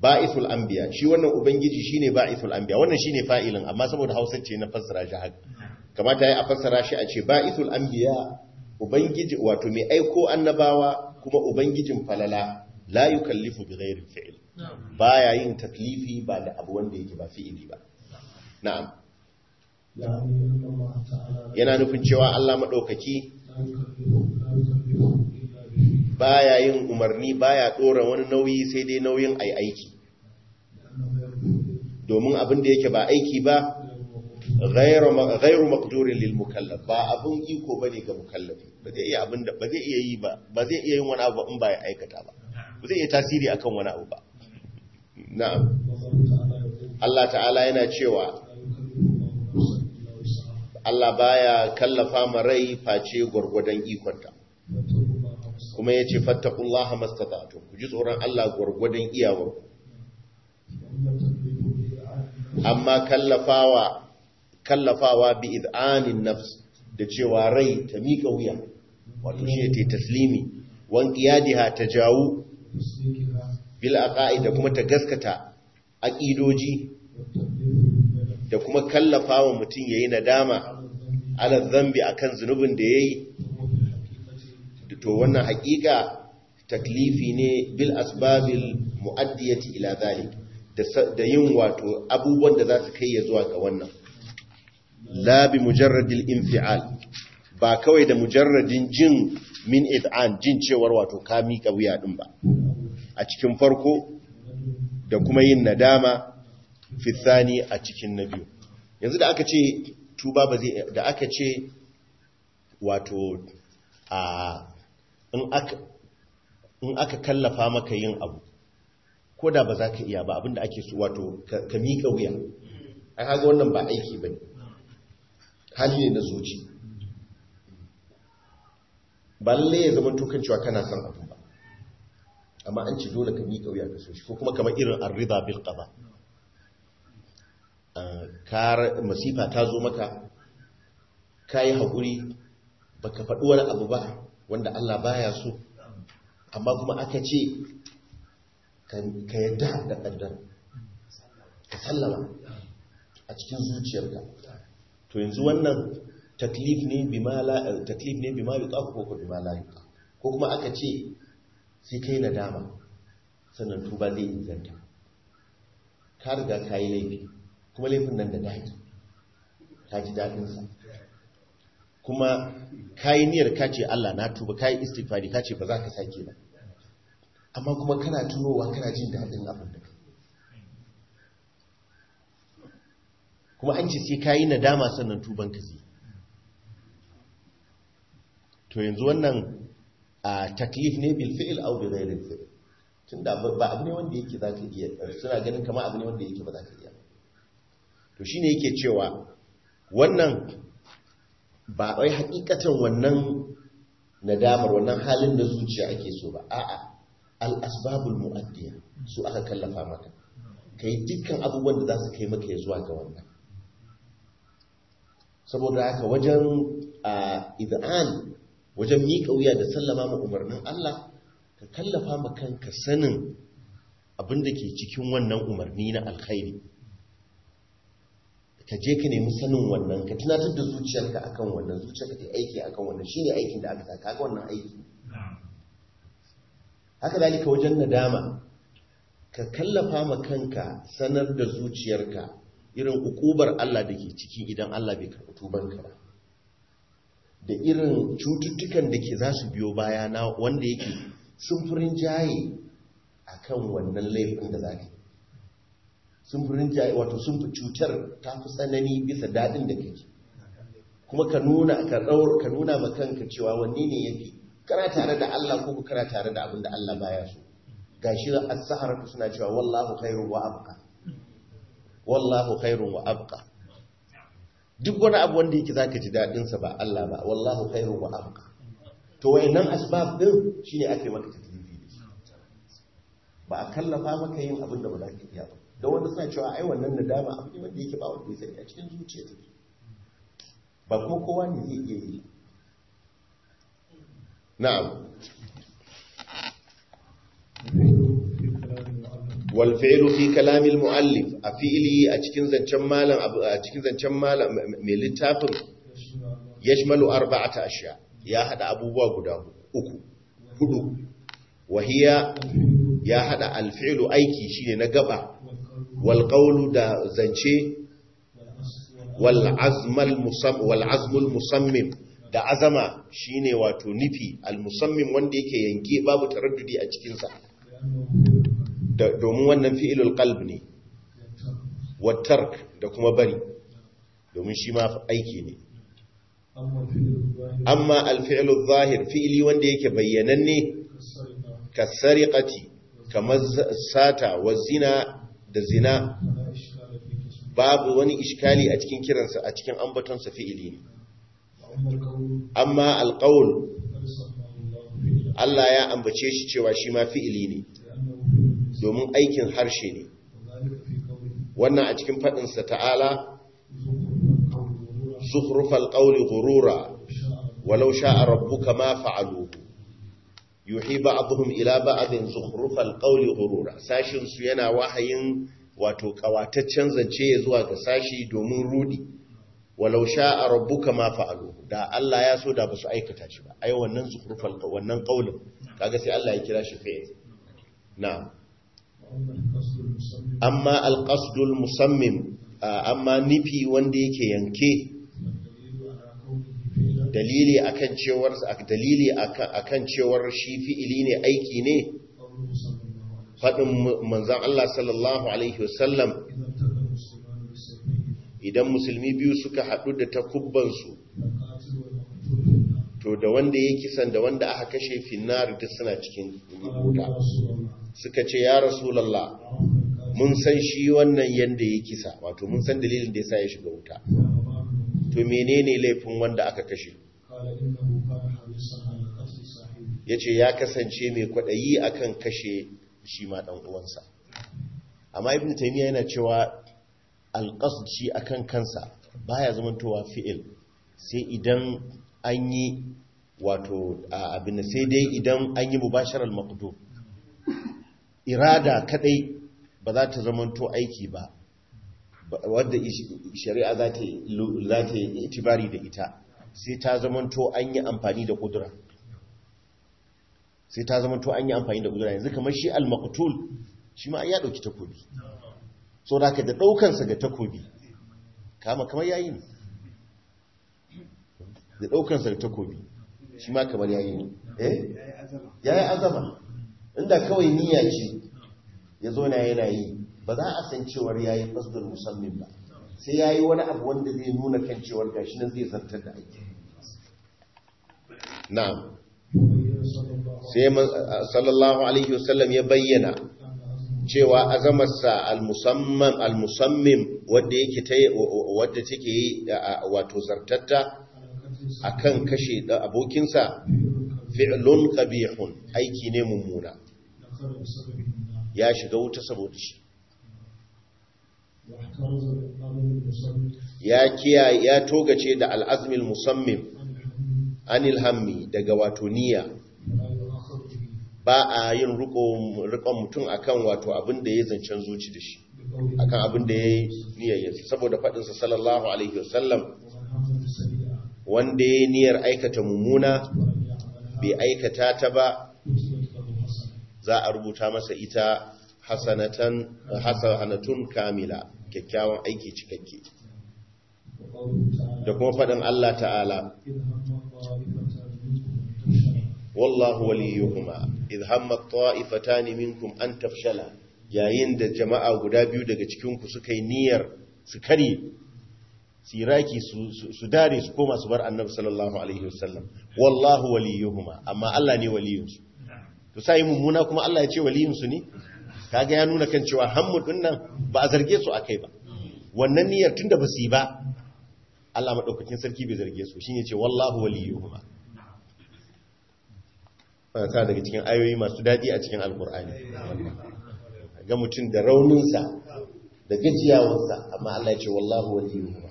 ba'ithul anbiya shi wannan ubangiji shine ba'ithul anbiya wannan shine fa'ilin amma saboda Hausa ce na fassara shi haka kamata yayi a fassara shi a ce ba'ithul anbiya ubangiji wato mai aiko annabawa kuma ubangijin falala la yukallifu bighairi fi'l baya yin taklifi ba da abu wanda yake ba fi'ili ba na'am يعني أن الله تعالى yana nufin cewa Allah madaukaki لا يكلف لا يكلف إلا بفعل baya yin umarni baya dora wani nauyi sai dai nauyin ai aiki لأنه يرفع domin abin da yake ba aiki ba غير ghairu موقوف ghairu maqdurin lil mukallaf ba abun iko bane ga mukallafi ba zai iya abin da ba zai iya yi ba ba zai iya yin wani abu in ba ya aikata ba ba zai iya tasiri akan wani abu ba na'am والله تعالى يقول Allah ta'ala yana cewa لا يكلف الله نفسا إلا وسعها Allah baya kallafa ma rai face gwargwadon ikonta فاتقوا الله ما استطعتم kuma yace fattaqullaha mastata'tum ku ji tsoron Allah gwargwadon iyawar وأما التكليف بإذعان النفس amma kallafawa kallafawa bi id'anin nafs da cewa rai ta miƙa wuya wato shi ta taslimi wan qiyadiha ta jawu وتصديقها bil aqaid da kuma ta gaskata aqidoji والتكليف بالبدن da kuma kallafawa mutum yayi nadama على ala الذنب dhanbi akan zunubin da yayi وهو في الحقيقة to wannan haƙiƙa taklifi ne bil asbabil mu'addiyati ila zalik da sa- da yin wato abubuwan da za su kai ya zuwa ga wannan la bi mujarradil infial ba kawai da mujarradin jin min id'an jin cewar wato ka miƙa wuya din ba a cikin farko da kuma yin nadama fi thani a cikin na biyu yanzu da aka ce tuba ba zai da aka ce wato a in aka in aka kallafa maka yin abu ko da ba za ka iya ba abinda ake so wato ka ka miƙa wuya ai haga wannan ba aiki bane hali ne na zuci ba lalle ya zama tukan cewa kana son abu ba amma an ce dole ka miƙa wuya ka so shi ko kuma kamar irin arriba bil qada Ah, kar masifa ta zo maka kai haƙuri baka faɗi wani abu ba wanda Allah baya so amma kuma aka ce ka ka yadda da ƙaddar ka sallama a cikin zuciyarka to yanzu wannan taklif ne bima la taklif ne bima yuqaf ko ko bima la yuqaf ko kuma aka ce sai kai nadama sannan tuba zai inganta ka riga ka yi laifi kuma laifin nan da daɗi ka ji daɗinsa kuma ka yi niyyar ka ce Allah na tuba ka yi istighfari ka ce ba za ka sake ba amma kuma kana tunowa kana jin daɗin abin da kai kuma an ce sai ka yi nadama sannan tuban ka zai to yanzu wannan a taklif ne bil fi'il aw bi ghairi fi'il tunda ba abu ne wanda yake zaka iya suna ganin kamar abu ne wanda yake ba za ka iya ba to shine yake cewa wannan ba wai hakikatan wannan nadamar wannan halin da zuciya ake so ba a'a al asbabul muaddiya su aka kallafa maka kai dukkan abubuwan da za su kai maka ya zuwa ga wannan saboda haka wajen id'an wajen miƙa wuya da sallama ma umarnin Allah ka kallafa ma kanka sanin abin da ke cikin wannan umarni na alkhairi ka je ka nemi sanin wannan ka tunatar da zuciyarka akan wannan zuciyarka ta aiki akan wannan shine aikin da aka saka ga wannan aiki haka dalika wajen nadama ka kallafa ma kanka sanar da zuciyarka irin ukubar Allah da ke ciki idan Allah bai karɓi tubanka ba da irin cututtukan da ke za su biyo baya na wanda yake sumfurin jaye a kan wannan laifin da za ka yi sumfurin jaye wato sumfur cutar ta fi tsanani bisa daɗin da kake kuma ka nuna ka ɗaur ka nuna ma kanka cewa wanne ne yafi kana tare da Allah ko kana tare da abin da Allah baya so gashi as-saharatu suna cewa wallahu khairu wa abqa wallahu khairun wa abqa duk wani abu wanda yake zaka ji dadin sa ba Allah ba wallahu khairun wa abqa to wayannan asbab din shine ake maka taklifi da shi ba a kallafa maka yin abin da ba za ka iya ba da wanda suna cewa ai wannan nadama abu ne wanda yake ba wanda ya sani a cikin zuciya take ba kuma kowa ne zai iya yi na'am في كلام المؤلف wal fi'lu fi kalamil muallif a fi'li a cikin zancen malam a cikin zancen malam mai littafin yashmalu arba'ata ashya ya hada abubuwa guda uku hudu wahiya ya hada al fi'lu aiki shine na gaba wal qawlu da zance wal azmal musam wal azmul musammim da azama shine wato nufi al musammim wanda yake yanke babu taraddudi a cikin sa domin wannan fi'ilul qalb ne wattark da kuma bari domin shi ma aiki ne amma alfi'ilul zahir fi'ili wanda yake bayyananne kasariqati kamar sata wa zina da zina babu wani iskali a cikin kiransa a cikin ambatonsa fi'ili ne amma alqaul Allah ya ambace shi cewa shi ma fi'ili ne domin aikin harshe ne wannan a cikin faɗinsa ta'ala zukhrufal qawli ghurura walau sha'a rabbuka ma fa'aluhu yuhi ba'dhum ila ba'dhin zukhrufal qawli ghurura sashin su yana wahayin wato kawataccen zance ya zuwa ga sashi domin rudi walau sha'a rabbuka ma fa'aluhu da Allah ya so da basu aikata shi ba ai wannan zukhrufal wannan qawlin kaga sai Allah ya kira shi fi'il na'am amma alƙasdul musammim amma nufi wanda yake yanke dalili akan cewar dalili akan cewar shi fi'ili ne aiki ne faɗin manzan Allah sallallahu alaihi wasallam idan musulmi biyu suka haɗu da takubbansu to da wanda ya kisan da wanda aka kashe finnar duk suna cikin wuta suka ce ya rasulallah mun san shi wannan yanda ya kisa wato mun san dalilin da ya sa ya shiga wuta to menene laifin wanda aka kashe ya ce ya kasance mai kwaɗayi akan kashe shi ma ɗan uwansa amma ibn taymiya yana cewa alƙasd shi akan kansa baya zamantowa fi'il sai idan an yi wato abin sai dai idan an yi mubasharar maqdur irada kadai ba za ta zamanto aiki ba wadda shari'a za ta yi itibari da ita sai ta zamanto an yi amfani da kudura sai ta zamanto an yi amfani da kudura yanzu kamar shi al-maqtul shi ma ya dauki takobi so da ka da daukansa ga takobi kama kamar yayi ne da daukansa ga takobi shi ma kamar yayi ne eh yayi azama inda kawai niyya ce ya zo na yana yi ba za a san cewar ya yi fasdar musamman ba sai ya yi wani abu wanda zai nuna kan cewar gashi nan zai zartar da aiki na'am sai sallallahu alaihi wasallam ya bayyana cewa azamarsa al-musamman al-musammim wadda yake ta wadda take yi wato zartatta akan kashe da abokinsa fi'lun qabihun aiki ne mummuna ya shiga wuta saboda shi ya kiyaye ya togace da al'azmil musammim anil hammi daga wato niyya ba a yin rikon mutum akan wato abin da ya zancen zuci da shi akan abin da ya yi niyayyarsa saboda faɗinsa sallallahu alaihi wasallam wanda ya niyyar aikata mummuna bai aikata ta ba za a rubuta masa ita hasanatan hasanatun kamila kyakkyawan aiki cikakke da kuma faɗin Allah ta'ala wallahu waliyuhuma idh hamma ta'ifatan minkum an tafshala yayin da jama'a guda biyu daga cikin ku suka yi niyyar su kare siraki su dare su koma su bar annabi sallallahu alaihi wasallam wallahu waliyuhuma amma Allah ne waliyinsu to sai mummuna kuma Allah ya ce waliyinsu ne kaga ya nuna kan cewa hammu din nan ba a zarge su akai ba wannan niyyar tunda ba su yi ba Allah madaukakin sarki bai zarge su shine ce wallahu waliyuhuma ta daga cikin ayoyi masu dadi a cikin alkur'ani ga mutum da rauninsa da gajiyawarsa amma Allah ya ce wallahu waliyuhuma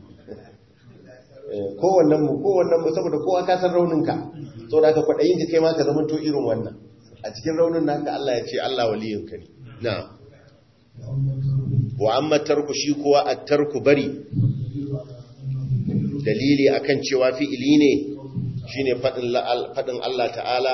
kowannen mu kowannen mu saboda kowa ka san rauninka saboda ka kwadayin ji kai ma ka zama to irin wannan a cikin raunin naka Allah ya ce Allah waliyinka ne na'am wa amma tarku shi kuwa a tarku bari dalili akan cewa fi'ili ne shine fadin fadin Allah ta'ala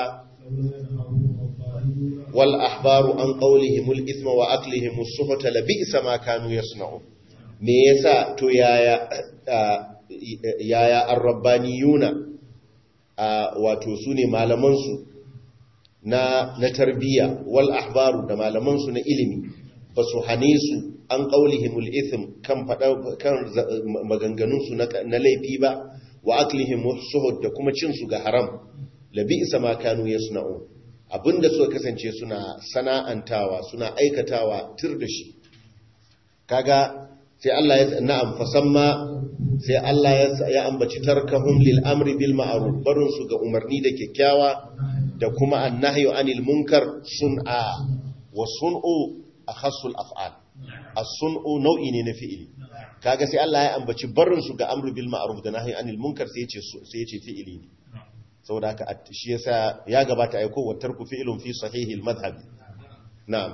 wal ahbaru an qawlihim al ithma wa aklihim as-suhta la bi'sa ma kanu yasna'un me yasa to yaya yaya ar-rabbaniyuna wato sune malaman su na na tarbiya wal ahbaru da malaman su na ilimi basu hane su an qaulihimul ithm kan fada kan maganganun su na laifi ba wa aklihim suhud da kuma cin su ga haram labi isa ma kanu yasna'u abinda suka kasance suna sana'antawa suna aikatawa tir da shi kaga sai Allah ya na'am fasamma sai Allah ya ambaci tarkahum lil amri bil ma'ruf barun su ga umarni da kyakkyawa da kuma annahyu anil munkar sun'a wa sun'u akhassul af'al as-sun'u nau'i ne na fi'ili kaga sai Allah ya ambaci barin su ga amru bil ma'ruf da nahyi anil munkar sai yace sai yace fi'ili ne saboda haka shi yasa ya gabata aiko wa tarku fi'lun fi sahihil madhhab na'am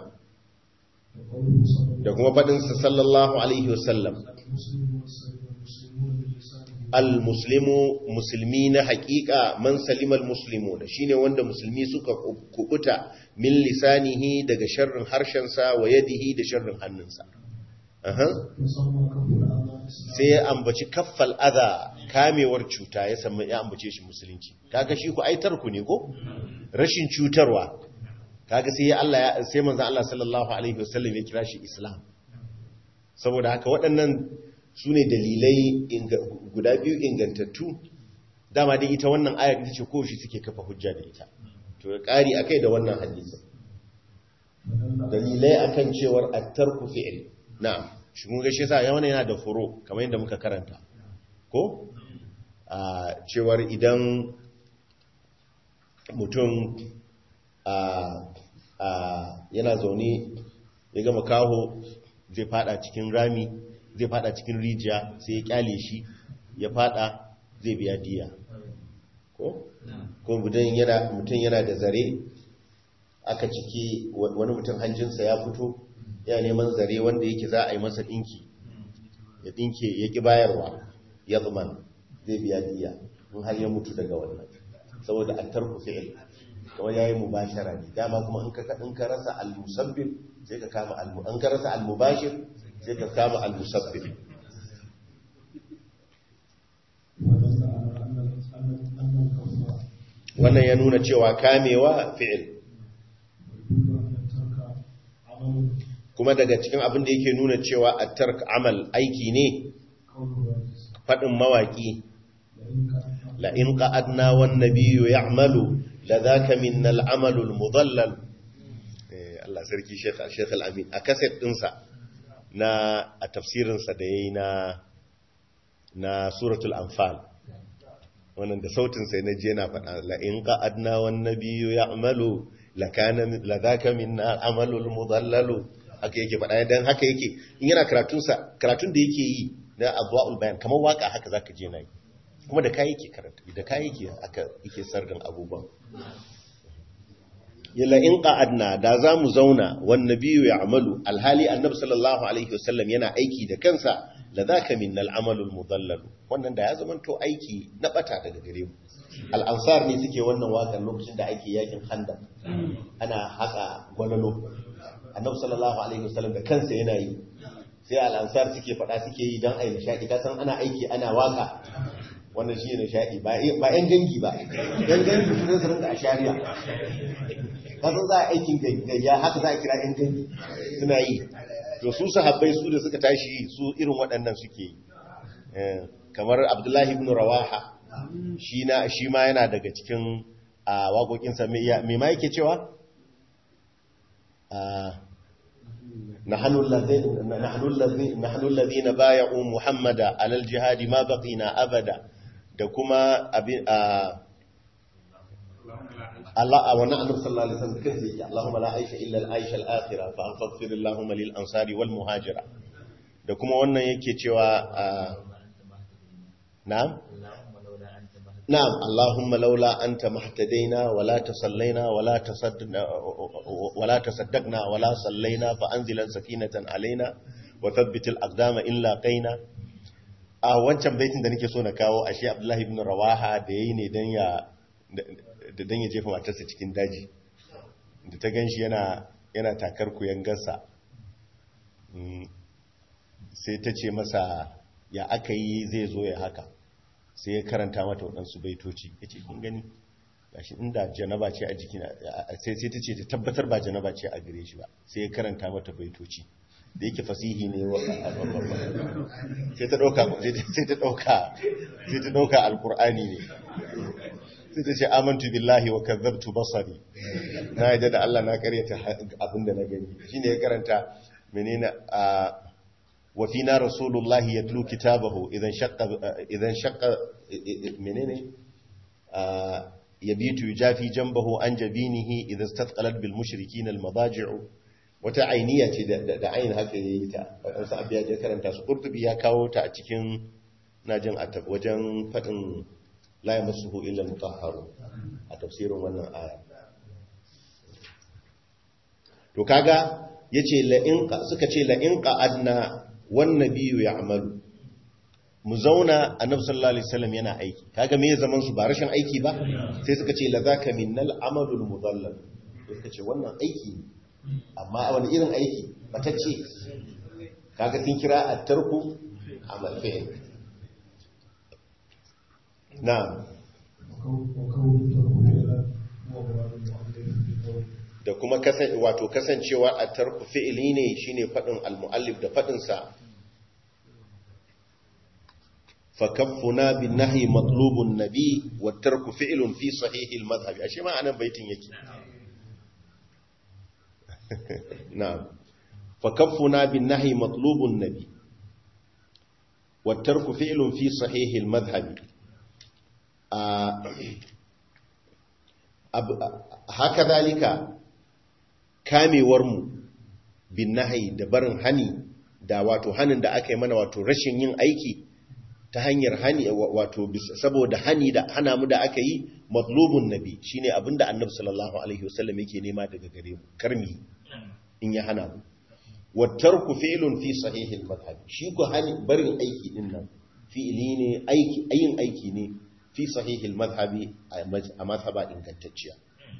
da kuma fadin sa sallallahu alaihi wasallam al-muslimu musulmi na haƙiƙa man salimal muslimu da shine wanda musulmi suka kubuta min lisanihi daga sharrin harshensa wa yadihi da sharrin hannunsa sai ya ambaci kaffal adha kamewar cuta ya samu ya ambace shi musulunci kaga shi ku aitar ku ne ko rashin cutarwa kaga sai Allah sai manzon Allah sallallahu alaihi wasallam ya kira shi islam saboda haka waɗannan su ne dalilai guda biyu ingantattu dama dai ita wannan ayar ita ce kowace suke kafa hujja da ita to ya ƙari akai da wannan hadisi dalilai akan cewar attarku fi'il na'am shi mun gashi sa yawan yana da furo kamar yadda muka karanta ko a cewar idan mutum yana zaune ya gama kaho zai fada cikin rami zai fada cikin rijiya sai ya kyale shi ya fada zai biya diya ko ko mutum yana da zare aka ciki wani mutum hanjinsa ya fito ya neman zare wanda yake za a yi masa dinki ya dinke ya ki bayarwa ya zaman zai biya diya in har ya mutu daga wannan saboda an tarku fi'il kamar yayi mubashara ne dama kuma in ka in ka rasa al-musabbib sai ka kama al an ka rasa al-mubashir sai ka kama al-musabbib wannan ya nuna cewa kamewa fi'il kuma daga cikin abin da yake nuna cewa at-tark amal aiki ne fadin mawaki la in qa'adna wan nabiyyu ya'malu la dhaka minna al-amalu al-mudallal eh Allah sarki Sheikh Sheikh Al-Amin a kaset dinsa na a tafsirinsa da ya yi na suratul anfal wannan da sautin sai na je na faɗa la'in ƙa'adna wannan biyu ya amalu la zaka minna amalul mudallalu haka yake faɗa don haka yake in yana karatunsa karatun da yake yi na abuwa'ul bayan kamar waka haka za ka je na yi kuma da kayi yake karanta da kayi yake aka yake sargan abubuwan yalla in qa'adna da za mu zauna wan nabiyyu ya'malu alhali annabi sallallahu alaihi wasallam yana aiki da kansa la zaka minnal amalul mudallal wannan da ya zama to aiki na bata daga gare mu al ansar ne suke wannan wakan lokacin da ake yakin handa ana haka gwalalo annabi sallallahu alaihi wasallam da kansa yana yi sai al ansar suke fada suke yi dan ayi nishadi ka san ana aiki ana waka wannan shi ne nishadi ba ba yan gangi ba yan gangi su su rinka a shari'a kasan za a aikin gayya haka za a kira ‘yan gani suna yi to su sahabbai su da suka tashi su irin waɗannan suke yi kamar abdullahi ibn rawaha shi ma yana daga cikin a waƙoƙinsa mai ma yake cewa nahnu allazina bay'u muhammada alal jihadi ma baqina abada da kuma abin Allah a wannan annabi sallallahu alaihi wasallam kansa yake Allahumma la aisha illa al-aisha al-akhirah fa anfaghfir Allahumma lil ansari wal muhajira da kuma wannan yake cewa na'am na'am Allahumma laula anta mahtadaina wala tasallaina wala tasaddaqna wala tasaddaqna wala sallaina fa anzilan sakinatan alaina wa thabbitil aqdama in laqaina a wancan baitin da nake so na kawo ashe Abdullahi ibn Rawaha da yayi ne dan ya da dan ya jefa matarsa cikin daji da ta ganshi yana yana takar kuyan gassa sai ta ce masa ya aka yi zai zo ya haka sai ya karanta mata waɗansu baitoci ya ce kun gani gashi inda janaba ce a jikina sai sai ta ce ta tabbatar ba janaba ce a gare shi ba sai ya karanta mata baitoci da yake fasihi ne wa sai ta ɗauka sai ta ɗauka sai ta ɗauka alkur'ani ne sai ta ce amantu billahi wa kazzabtu basari na yadda da Allah na karyata abinda na gani shine ya karanta menene a wa fina rasulullahi yatlu kitabahu idan shaqqa idan shaqqa menene yabitu yujafi jambahu an jabinihi idan istatqalat bil mushrikin al madaji'u wata ainiya ce da ainihin haka yayi ta wadansu abiya da karanta su qurtubi ya kawo ta a cikin najin wajen fadin la yamassuhu illa mutahharun a tafsirin wannan aya to kaga yace la in suka ce la in qa'adna wan nabiyyu ya'malu mu zauna annabi sallallahu alaihi wasallam yana aiki kaga me zaman su ba rashin aiki ba sai suka ce la zaka minnal amalul mudallal sai suka ce wannan aiki ne amma wani irin aiki batacce kaga sun kira at-tarku amal fi'l na'am da kuma wato kasancewa a tarku fi'ili ne shine fadin al-muallif da fadin sa fa kaffuna bin nahyi matlubun nabi wa tarku fi'lun fi sahih al-madhhab ashe ma anan baitin yake na'am fa kaffuna bin nahyi matlubun nabi wa tarku fi'lun fi sahih al-madhhab haka zalika kamewarmu bin nahayi da barin hani da wato hanin da aka yi mana wato rashin yin aiki ta hanyar hani wato saboda hani da hana mu da aka yi matlubun nabi shine abinda annabi sallallahu alaihi wasallam yake nema daga gare mu karmi in ya hana mu wattarku fi'lun fi sahihil madhhab shi ko hani barin aiki din nan fi'ili ne aiki ayin aiki ne fi sahihil madhhabi a madhhaba ingantacciya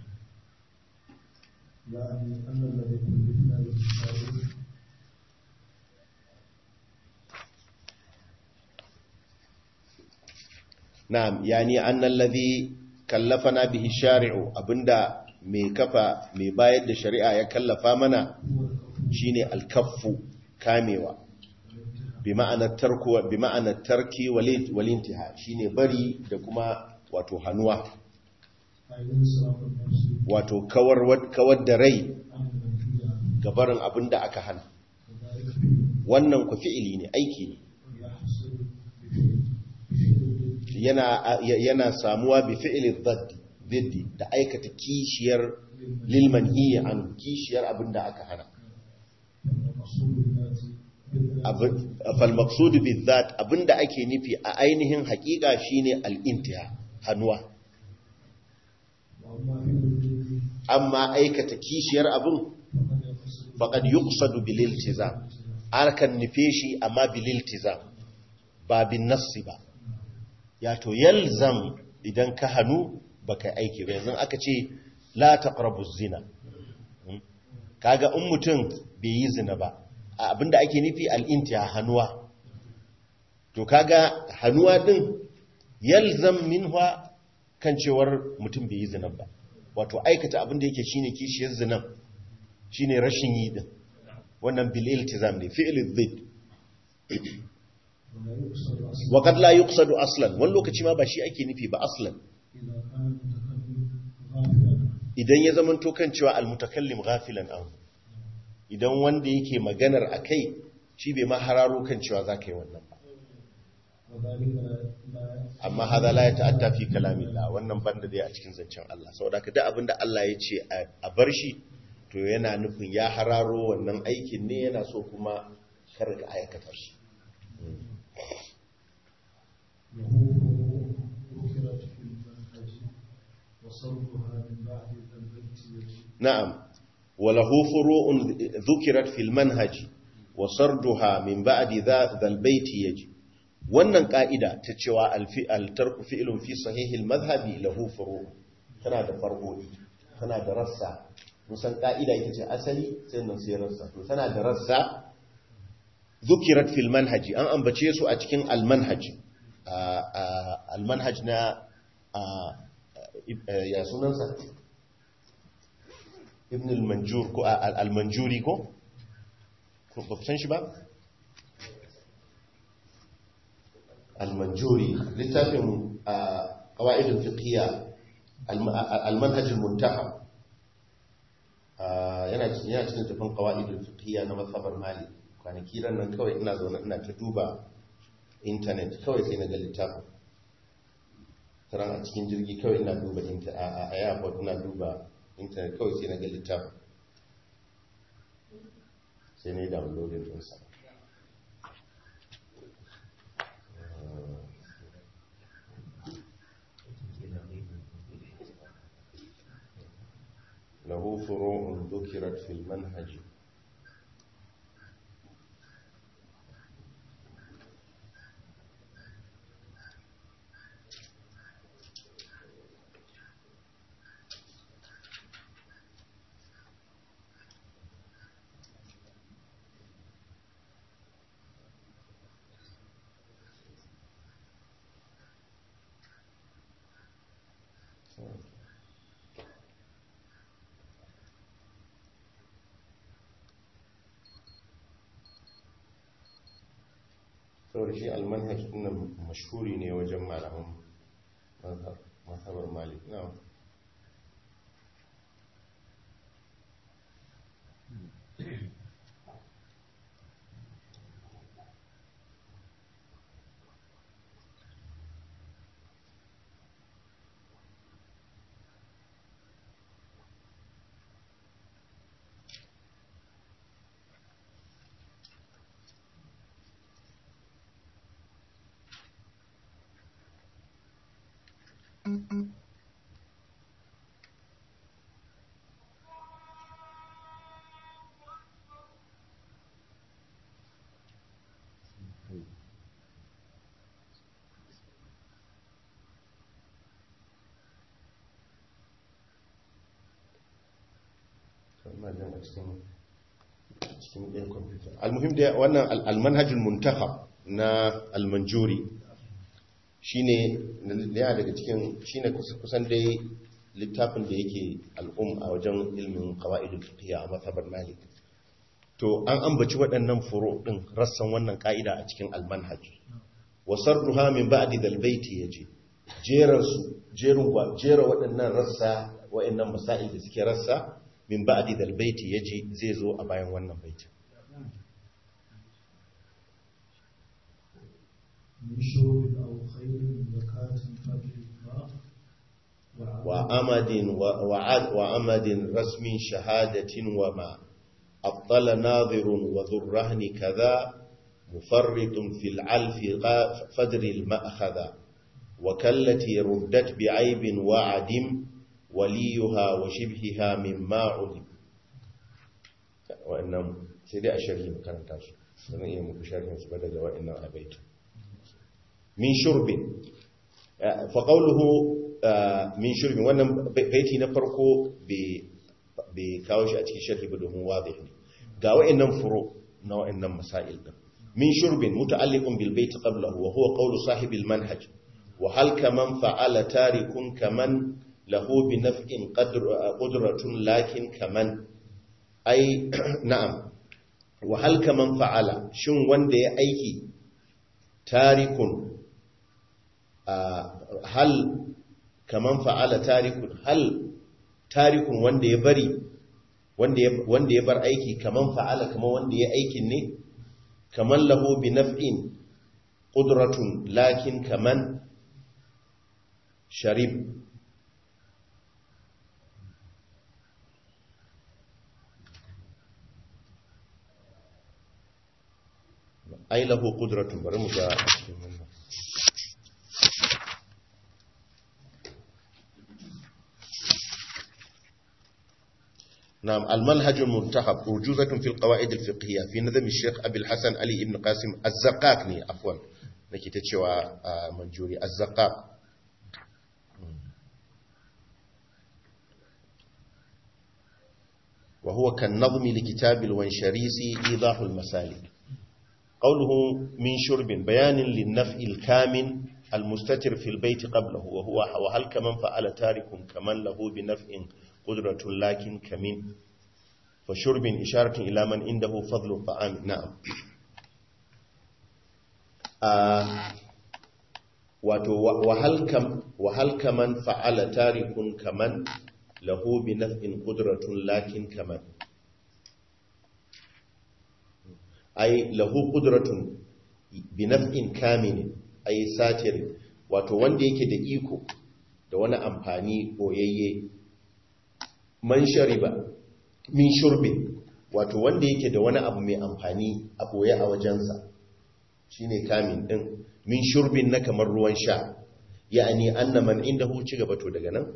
يعني أن الذي كلفنا بالكتاب na'am yani annal ladhi kallafana bihi shari'u abinda mai kafa mai bayar da shari'a ya kallafa mana shine alkaffu kamewa bi ma'anar tarku bi ma'anar tarki walintiha shine bari da kuma wato hanuwa أي إنصراف النفس wato kawar kawar da rai عن المنهي عنه gabarin abinda aka hana وذلك فيه wannan ku fi'ili ne aiki ne يحصل بفعل بفعل yana yana samuwa bi fi'li dhaddi dhiddi da aikata kishiyar lil manhi an kishiyar abinda aka hana المقصود بالذات بالذات fal maqsud bi dhat abinda ake nufi a ainihin hakika shine al intiha hannuwa وأما في الوجود amma aikata kishiyar abin فقد faqad يقصد yuqsadu bil iltizam arkan nufe shi amma bil iltizam ba bin nassi ba ya to yalzam idan ka hannu baka aiki ba yanzu aka ce la taqrabu zina Hmm? kaga in mutum bai yi zina ba a abinda ake nufi al-intiha hannuwa to kaga hannuwa din yalzam minha kan cewar mutum bai yi zina ba wato aikata abinda yake shine kishiyar zinan shine rashin yi din wannan bil iltizam ne fi'l dhid ولا يقصد أصلا wa qad la yuqsadu aslan wani lokaci ma ba shi ake nufi ba aslan إذا كان المتكلم غافلا idan ya zama to kan cewa al mutakallim ghafilan an idan wanda yake maganar akai shi bai ma hararo kan cewa zaka yi wannan ba وذلك لا لا amma hada la ya ta'atta fi kalamillah wannan banda dai a cikin zancen Allah saboda ka duk abinda Allah ya ce a bar shi to yana nufin ya hararo wannan aikin ne yana so kuma kar ka aikata shi له ذكرت في وصرفها من بعد البيت يجب نعم وله فروع ذكرت في المنهج وسردها من بعد ذا ذا البيت يجي wannan ka'ida ta cewa altarku fi'ilun fi sahihil madhhabi lahu furu tana da far'o'i tana da rassa musan ka'ida ita ce asali sai nan sai rassa to tana da rassa zukirat fil manhaji an ambace su a cikin al manhaj al manhaj na ya sunansa ibn al-manjur ko al-manjuri ko ba ku san shi ba al-manjuri littafin qawaidul fiqhiyya al-manhaj al-muntahab yana cikin yana cikin tafin qawaidul fiqhiyya na mazhabar malik kwanaki ran nan kawai ina zaune ina ta duba internet kawai sai na ga littafin taran a cikin jirgi kawai ina duba a airport ina duba intanet kawai sai na ga littafin sai na yi downloading ɗinsa له فروع ذكرت في المنهج saboda shi almanhaj ɗin mashhuri ne wajen malaman mazhabar malik na ina jan a cikin cikin ɗin kwamfuta almuhim da wannan almanhajin muntaha na almanjuri shine yana daga cikin shine kusan dai littafin da yake al'um a wajen ilmin qawaidul fiqh a mazhabar malik to an ambaci waɗannan furo din rassan wannan ka'ida a cikin almanhaj wa sarruha min ba'di dal baiti yaji jeran su jerin jera waɗannan rassa waɗannan masail da suke rassa min ba'di dal baiti yaji zai zo a bayan wannan baiti من شرب أو خير زكاة فضلها وعمد وعد وعمد رسم شهادة وما أبطل ناظر وذو الرهن كذا مفرط في العلف فدر المأخذ وكالتي ردت بعيب وعدم وليها وشبهها مما علم وإنهم سيدي أشرح مكان تاسو سنة إيه مكشارح سبدا جوائنا أبيت من شرب فقوله min shirbin wannan baiti na farko bai kawo shi a cikin sharhi ba domin wadih ne ga wa'annan furo na wa'annan masail din min shirbin muta'alliqun bil baiti qablahu wa huwa qawlu sahibi al manhaj wa hal kaman fa'ala tarikun kaman lahu bi naf'in qudratun lakin kaman ai na'am wa hal kaman fa'ala shin wanda ya aiki tarikun hal kaman fa'ala tarikun hal tarikun wanda ya bari wanda ya bar aiki kaman fa'ala kaman wanda ya aikin ne kaman lahu bi naf'in qudratun lakin kaman sharib ai lahu qudratun bari mu ga cikin wannan نعم المنهج المنتخب أرجوزة في القواعد الفقهية في نظم الشيخ أبي الحسن علي بن قاسم الزقاقني عفوا نكي تتشوى منجوري الزقاق وهو كالنظم لكتاب الونشريسي إيضاح المسالك قوله من شرب بيان للنفع الكامن المستتر في البيت قبله وهو وهل كمن فعل تارك كمن له بنفع قدرة لكن كمن فشرب إشارة إلى من عنده فضل الطعام نعم آه وهل كم وهل كمن فعل تارك كمن له بنفع قدرة لكن كمن أي له قدرة بنفع كامل أي ساتر wato wanda yake da iko da wani amfani boyayye man shariba min shurbin wato wanda yake da wani abu mai amfani a boye a wajensa shine kamin din min shurbin na kamar ruwan sha ya'ani anna man indahu ci gaba to daga nan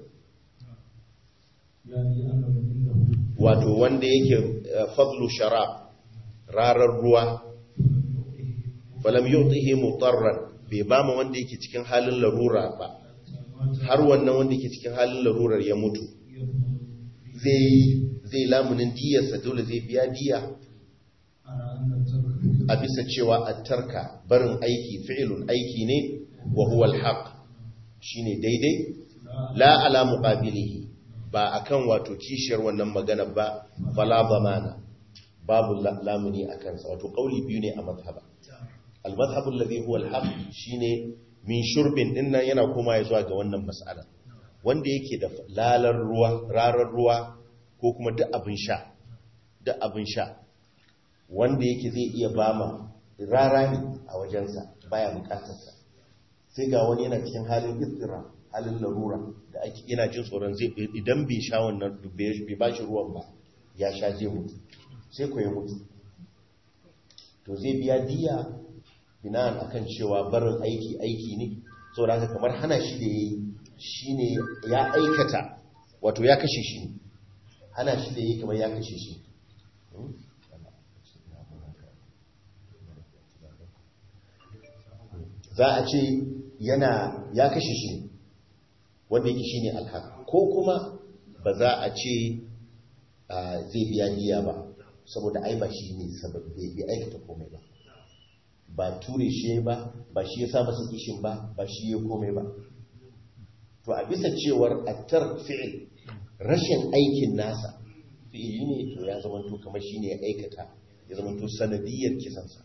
يعني أن من عنده wato wanda yake eh, fadlu sharab rarar ruwa falam yu'tihi mutarran bai ba ma wanda yake cikin halin larura ba har wannan wanda yake cikin halin larurar ya mutu zai zai lamunin diyarsa dole zai biya diya على أن الترك a bisa cewa attarka barin aiki fi'ilun aiki ne wa huwa alhaq shine daidai la ala muqabilihi ba akan wato kishiyar wannan magana ba fala zamana babu la- lamuni akan sa wato kauli biyu ne a mazhaba al-madhhabu alladhi huwa al-haq shine min shurbin dinnan yana koma ya zuwa ga wannan mas'ala wanda yake da lalar ruwa rarar ruwa ko kuma duk abin sha duk abin sha wanda yake zai iya bama rara ne a wajensa baya bukatarsa sai ga wani yana cikin halin istira halin larura da ake yana jin tsoron zai idan bai sha wannan bai ba shi ruwan ba ya sha zai mutu sai ku ya mutu to zai biya diya bina'an akan cewa barin aiki aiki ne saboda haka kamar hana shi da yayi shine ya aikata wato ya kashe shi ne hana shi da yayi kamar ya kashe shi Hmm? za a ce yana ya kashe shi wanda yake shine alhaq ko kuma ba za a ce ah, zai biya diya ba saboda ai ba shi ne sababi bai aikata komai ba ba ture shi ba ba shi ya sa masa kishin ba ba shi ya komai ba to a bisa cewar attar fi'il rashin aikin nasa fi'ili ne to ya zama to kamar shi ne ya aikata ya zama to sanadiyar kisansa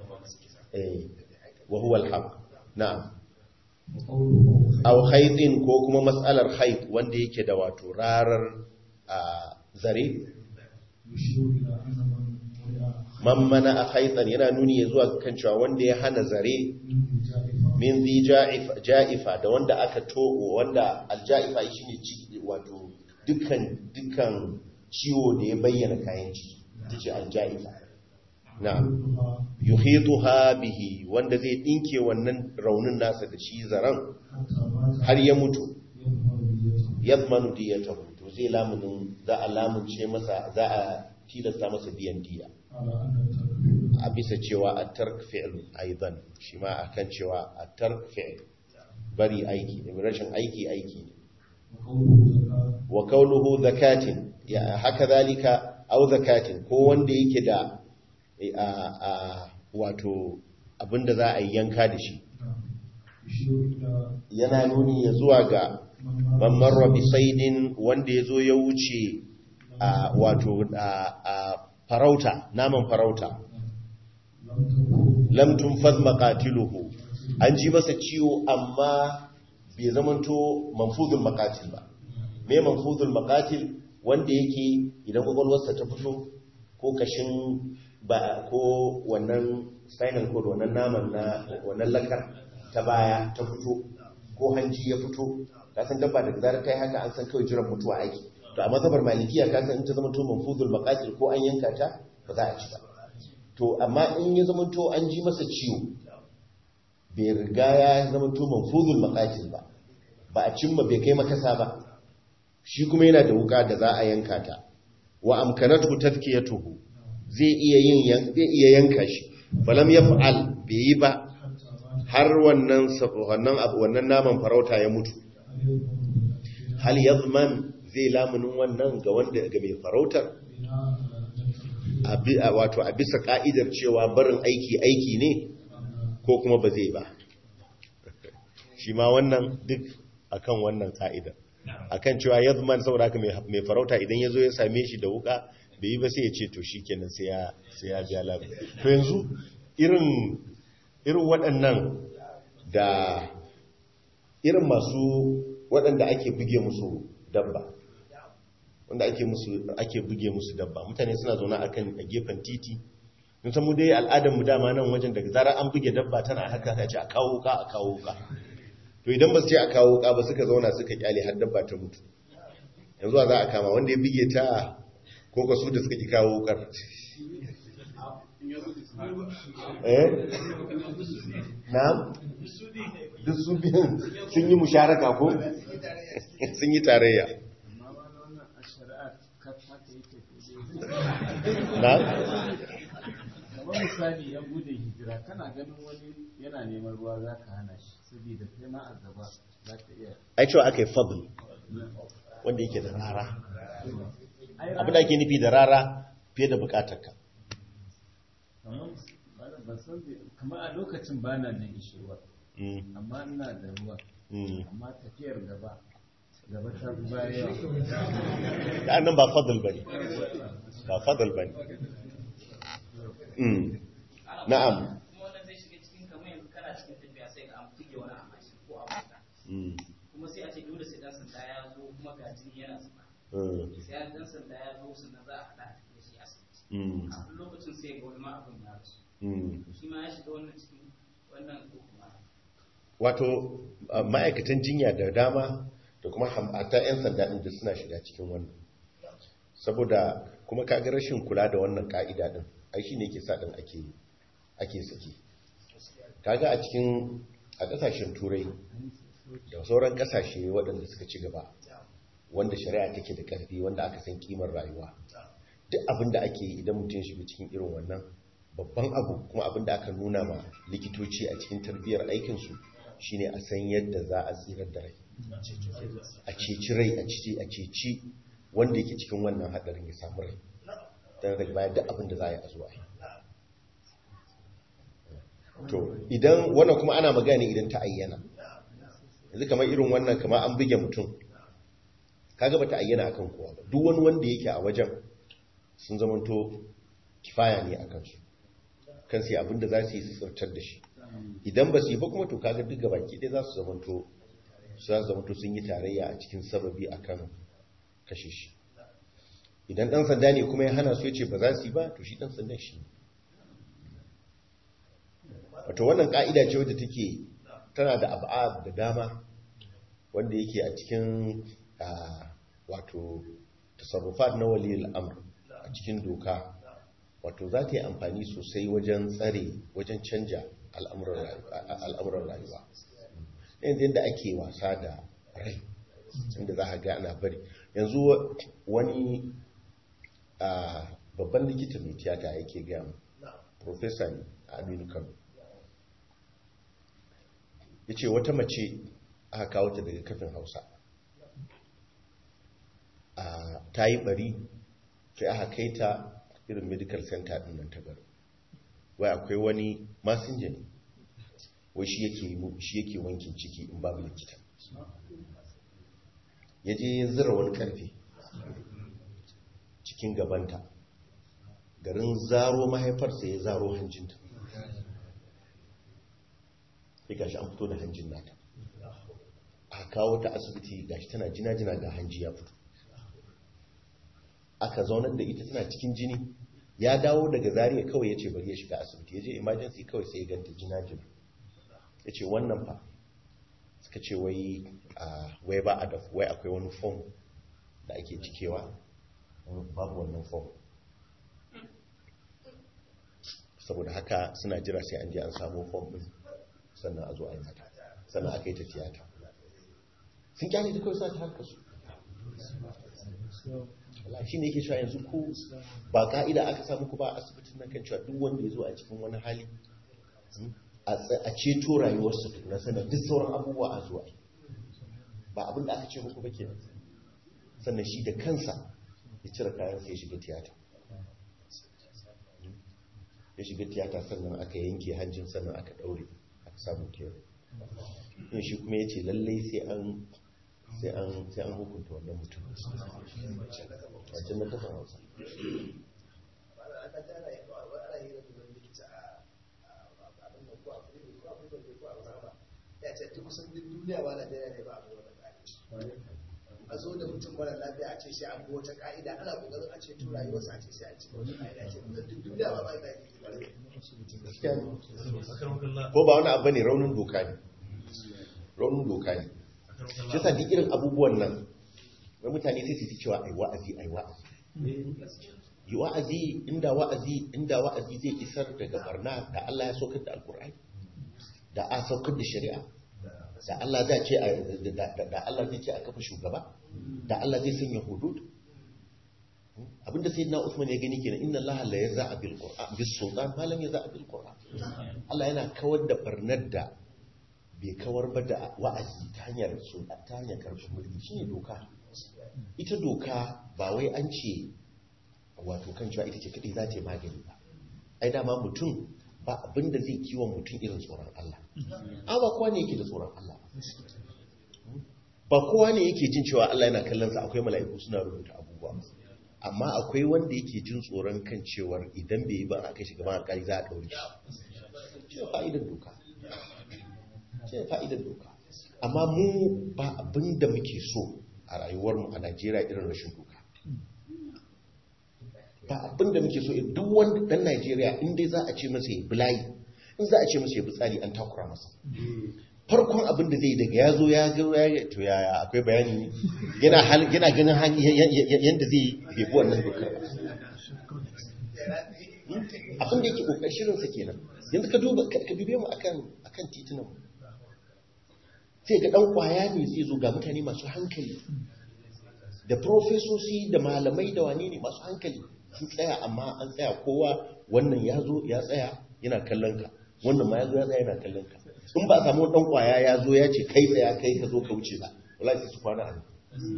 eh wa huwa alhaq na'am وقوله aw haidin ko kuma matsalar haid wanda yake da wato rarar a zare يشير إلى أن من منع man mana a haidan yana nuni ya zuwa kan cewa wanda ya hana zare من جائفة min zi ja'ifa- ja'ifa da wanda aka tobo wanda alja'ifa shine ci wato dukkan dukkan ciwo da ya bayyana kayan ciki tace alja'ifa na'am كلها yuhituha bihi wanda zai dinke wannan raunin nasa da shi zaran حتى مات har ya mutu يظهر بيته yadmanu diyatahu to zai lamunin za a lamunce masa za a tilasta masa biyan diya على أن الترك a bisa cewa a tark fi'l aidan shi ma akan cewa a tark fi'l bari aiki ne rashin aiki aiki ne وقوله زكاة wa kauluhu zakatin ya haka zalika au zakatin ko wanda yake da a a wato abinda za a yi yanka da shi يشير إلى yana nuni ya zuwa ga من man marra bi saidin wanda ya zo ya wuce a wato a a farauta naman farauta لم تكن lam tunfaz maqatiluhu an ji masa ciwo amma bai zamanto manfuzul maqatil ba me manfuzul maqatil wanda yake idan kwakwalwarsa ta fito ko kashin ba ko wannan spinal cord wannan naman na wannan lakar ta baya ta fito ko hanji ya fito ka san dabba daga zarar ta yi haka an san kawai jiran mutuwa aiki to a mazhabar malikiya ka san in ta zama to manfuzul maqatil ko an yanka ta ba za a ci ba to amma in ya zama to an ji masa ciwo bai riga ya zama to manfuzul maqatil ba ba a cimma bai kai makasa ba shi kuma yana da wuka da za a yanka ta wa amkanatu tafkiyatuhu zai iya yin yan- zai iya yanka shi falam yaf'al bai yi ba har wannan sa- wannan abu wannan naman farauta ya mutu hal yazman zai lamunin wannan ga wanda ga mai farautar a bi- a- wato a bisa ka'idar cewa barin aiki aiki ne ko kuma ba zai ba shi ma wannan duk akan wannan ka'idar akan cewa yazman saboda haka mai mai farauta idan ya zo ya same shi da wuka bai yi ba sai ya ce to shi kenan sai ya sai ya biya labi to yanzu irin irin waɗannan da irin masu waɗanda ake buge musu dabba wanda ake musu ake buge musu dabba mutane suna zaune akan a gefen titi mun san mu dai al'adar mu dama nan wajen daga zarar an buge dabba tana haka ta ce a kawo ka a kawo ka to idan ba su ce a kawo ka ba suka zauna suka kyale har dabba ta mutu yanzu a za a kama wanda ya buge ta ko ka su da suka ki kawo kar eh na'am duk su biyun sun yi musharaka ko sun yi tarayya amma ba na wannan a shari'a ka haka yake na'am kamar misali ya bude hijira kana ganin wani yana neman ruwa za ka hana shi saboda kai ma a gaba za ka iya ai cewa aka yi fadl wanda yake da rara ai abin da ake nufi da rara fiye da bukatarka kamar ba- ban san bai- kamar a lokacin ba na nan ishirwa Mm, amma ina da ruwa mm. amma tafiyar gaba gaba ta fi baya yawa da nan ba fadl ba ne ba fadl ba ne Mm. na'am kuma wannan zai shiga cikin kamar yanzu kana cikin tafiya sai ga an buge wani a mashin ko a mota Mm, kuma sai a ce dole sai dan sanda ya zo kuma ga jini yana zuba mm, sai an dan sanda ya zo sannan za a haɗa a tafi da shi asibiti mm, a duk lokacin sai ga wani ma abin ya rasu mm. shi ma ya shiga wannan cikin wannan ko kuma wato a, ma'aikatan jinya da dama da kuma hamata 'yan sanda ɗin da suna shiga cikin wannan saboda kuma kaga rashin kula da wannan ka'ida ɗin ai shi ne ke sa ɗin ake ake saki kaga a cikin a ƙasashen turai da sauran ƙasashe waɗanda suka ci gaba wanda shari'a take da ƙarfi wanda aka san kimar rayuwa duk abin da ake yi idan mutum shiga cikin irin wannan babban abu kuma abin da aka nuna ma likitoci a cikin tarbiyyar aikinsu shine a san yadda za a tsirar da rai a ceci rai a ceci a ceci wanda yake cikin wannan hadarin ya samu rai don daga bayan duk abin da za a yi a zuwa yi to idan wannan kuma ana magana idan ta ayyana yanzu kamar irin wannan kamar an buge mutum kaga bata ayyana akan kowa ba duk wani wanda yake a wajen sun zamanto kifaya ne a kansu kan sai abinda za su yi su tsirtar da shi idan ba su yi ba kuma to kaga duk gabaki ɗaya za su zamanto su za su zamanto sun yi tarayya a cikin sababi akan kashe shi idan ɗan sanda ne kuma ya hana su ya ce ba za su yi ba to shi ɗan sandan shi ne wato wannan ƙa'ida ce wadda take tana da abu'a da dama wanda yake a cikin ah, wato tasarrufat na waliyar amr a cikin doka wato za ta yi amfani sosai wajen tsare wajen canja al'amuran rayuwa- al'amuran rayuwa yanzu yadda ake wasa da rai inda za a ga ana bari yanzu wa- wani ah, babban likita mai tiyata yake gaya mu profesa ne a aminu kano ya ce wata mace aka kawo ta daga kafin hausa a ta yi bari sai aka kai ta irin medical center din nan ta garin wai akwai wani masinja ne wai shi yake mu- shi yake wankin ciki in babu likita ya je ya zira wani karfe cikin gabanta garin zaro mahaifarsa ya zaro hanjinta sai gashi an fito da hanjin nata a kawo ta asibiti gashi tana jina-jina ga hanji ya fito aka zaunar da ita tana cikin jini ya dawo daga zariya kawai ya ce bari ya shiga asibiti ya je emergency kawai sai ya ganta jina-jina ya ce wannan fa suka ce wai a wai ba a da wai akwai wani form da ake cikewa babu wannan form saboda haka suna jira sai an je an samu form din sannan a zo a yi mata sannan aka yi ta tiyata sun kyale ta kawai sa ta harka su shi ne yake cewa yanzu ku ba ka'ida aka samu ku ba a asibitin nan kan cewa duk wanda ya zo a cikin wani hali hmm, a tsa- a ceto rayuwarsa na sanar duk sauran abubuwa a zuwa ba abin da aka ce muku ba kenan sannan shi da kansa ya cire kayan sai ya shiga tiyata ya shiga tiyata sannan aka yanke hanjin sannan aka daure aka samu kewa yin shi kuma ya ce lallai sai an sai an sai an hukunta wannan mutum a can na kafin hausa a zo da mutum mara lafiya a ce sai an bi wata ka'ida ana kokarin a ce tura rayuwarsa a ce sai an ci wata ka'ida ce kusan duk duniya ba ba da ake Gaskiya ne. ko ba wani abu ne raunin doka ne raunin doka ne shi yasa duk irin abubuwan nan na mutane sai su fi cewa ai wa'azi ai wa'azi yi wa'azi inda wa'azi inda wa'azi zai isar daga barna da Allah ya saukar da alkur'ani da a saukar da shari'a da Allah zai ce a- da- da da Allah zai ce a kafa shugaba da Allah zai sanya hudud abinda sayyidina Usman ya gani kenan inna Allah la yaza'a bil qur'an bis sultan ma lam yaza'a bil qur'an Allah yana kawar da barnar da bai kawar ba da wa'azi ta hanyar sultan ta hanyar karfin mulki shine doka ita doka ba wai an ce wato kan cewa ita ce kadai za ta yi magani ba ai dama mutum ba abinda zai kiwon mutum irin tsoron Allah a ba kowa ne yake da tsoron Allah ba kowa ne yake jin cewa Allah yana kallon sa akwai mala'iku suna rubuta abubuwa amma akwai wanda yake jin tsoron kan cewar idan bai yi ba aka shiga ma alƙali za a ɗaure shi shi ne fa'idar doka shi ne fa'idar doka amma mu ba abin da muke so a rayuwarmu a Najeriya irin rashin doka ba abin da muke so duk wanda dan Najeriya in dai za a ce masa ya bulayi in za a ce masa ya bi tsari an takura masa farkon abin da zai daga ya zo ya ga ya to yaya akwai bayani ne yana hal yana ganin han- ya- ya- ya- yanda zai bai bi wannan dokar ba abin da yake kokarin shirin sa kenan yanzu ka duba ka ka dube mu akan akan titunan mu sai ga dan kwaya ne zai zo ga mutane masu hankali da profesoci da malamai da wane ne masu hankali sun tsaya amma an tsaya kowa wannan ya zo ya tsaya yana kallon ka wannan ma ya zo ya tsaya yana kallon ka in ba a samu wani dan kwaya ya zo ya ce kai tsaya kai ka zo ka wuce ba wallahi sai su kwana a nan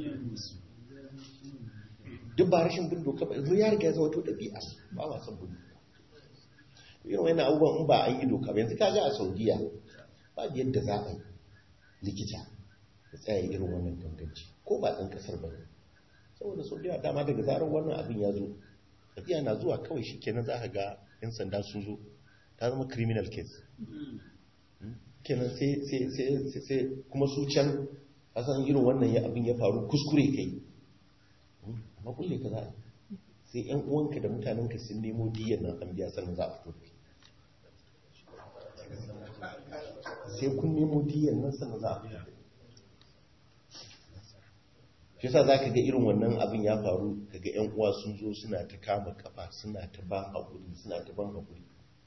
duk ba rashin bin doka ba yanzu ya riga ya zama to ɗabi'a ba ma son bin doka irin wannan abubuwan in ba an yi doka ba yanzu kaga a saudiya ba yadda za a yi likita ya tsaya irin wannan ganganci ko ba ɗan ƙasar ba ne saboda saudiya dama daga zarar wannan abin ya zo tafiya na zuwa kawai shi kenan za ka ga 'yan sanda sun zo ta zama criminal case kenan sai sai sai sai sai kuma su can asan irin wannan ya abin ya faru kuskure kai amma kulle ka za a yi. sai yan uwanka da mutanenka sun nemo diyan nan an biya sannan za a fito da kai sai kun nemo diyan nan sannan za a fito da kai shi yasa za ka ga irin wannan abin ya faru kaga yan uwa sun zo suna ta kama kafa suna ta ban haƙuri suna ta ban haƙuri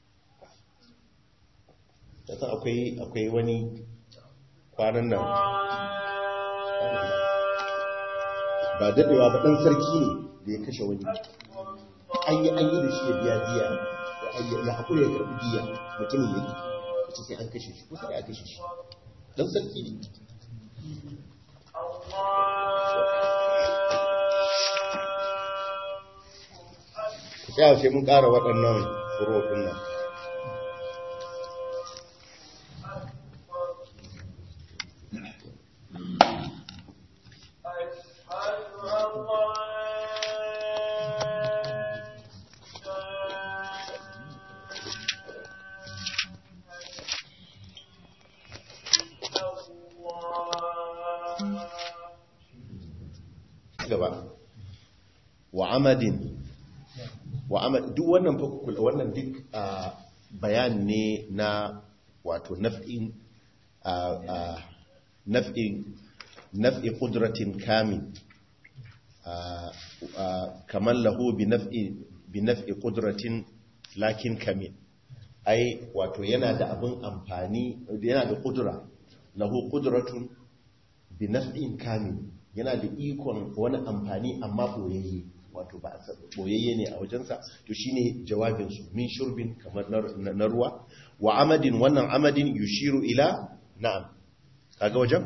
yasa akwai akwai wani kwanan nan ba daɗewa ba ɗan sarki ne da ya kashe wani an yi an yi da shi ya biya biya ya haƙuri ya karɓi biya mutumin ya yi ce sai an kashe shi kusa ya kashe shi ɗan sarki ne ya sai mun ƙara waɗannan furo ɗin nan gaba wa amadin wa amad duk wannan fa kula wannan duk ah, bayan ne na wato naf'in ah, ah, naf'in naf'i qudratin kamil ah, ah, kaman lahu bi naf'i bi naf'i qudratin lakin kamil ai wato yana da abin amfani yana da kudura lahu qudratun bi naf'in kamil yana da ikon wani amfani amma boyayye wato ba a sa- boyayye ne a wajensa to shine jawabin su min shurbin kamar na- na ruwa wa amadin wannan amadin yushiru ila na'am kaga wajen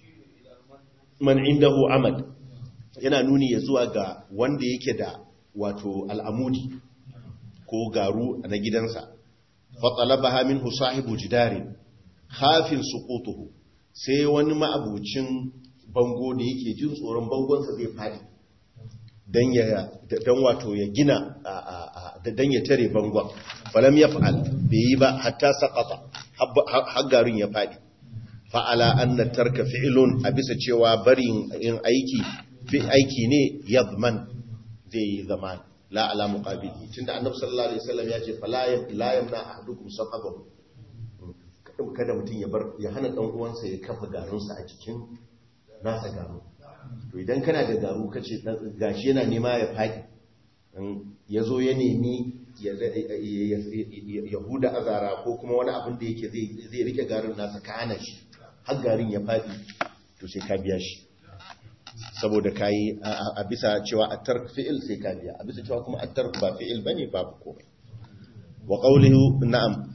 man indahu amad yana nuni ya zuwa ga wanda yake da wato al'amudi ko garu na gidansa fatsalabaha minhu sahibu jidarin khafin suqutuhu sai wani ma'abucin bango da yake jin tsoron bangonsa zai fadi dan ya dan wato ya gina a- a- a- dan ya tare bangon falam yaf'al bai yi ba hatta saqata har garin ya fadi fa'ala anna tarka fi'lun a bisa cewa barin yin aiki fi aiki ne yadman zai yi zaman la ala muqabili tunda annabi sallallahu alaihi wasallam ya ce fala la yamna ahadukum saqabahu kada mutum ya bar ya hana dan uwansa ya kafa garunsa a cikin nasa garu to idan kana da garu kace dan- gashi yana nema ya fadi ya zo ya nemi ya ya huda azara ko kuma wani abin da yake zai zai rike garin nasa ka hana shi har garin ya fadi to sai ka biya shi saboda kayi a- a a bisa cewa at-tark fi'il sai ka biya a bisa cewa kuma at-tark ba fi'il bane babu komai wa qawluhu na'am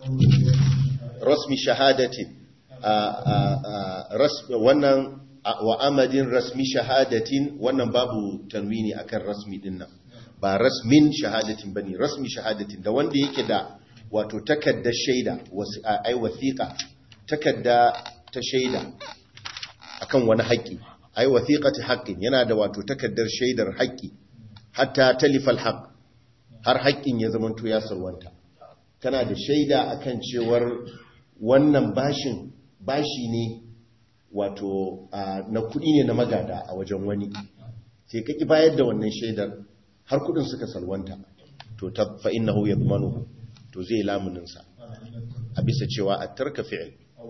rasmi shahadatin a- a- a- ras- wannan a- wa amadin rasmi shahadatin wannan babu tanwini akan rasmi din nan ba rasmin shahadatin bane rasmi shahadatin da wanda yake da wato takaddar shaida wasi- a- ai wasiqa takadda ta shaida akan wani haƙƙi ai wasiqati haqqin yana da wato takaddar shaidar haƙƙi hatta talifal haqq har haƙƙin ya zamanto ya salwanta kana da shaida akan cewar wannan bashin bashi ne wato a, na kuɗi ne na magada a wajen wani sai ka ki bayar da wannan shaidar har kuɗin suka salwanta to ta fa innahu yadmanuhu to zai lamunin sa a bisa cewa a tarka fi'il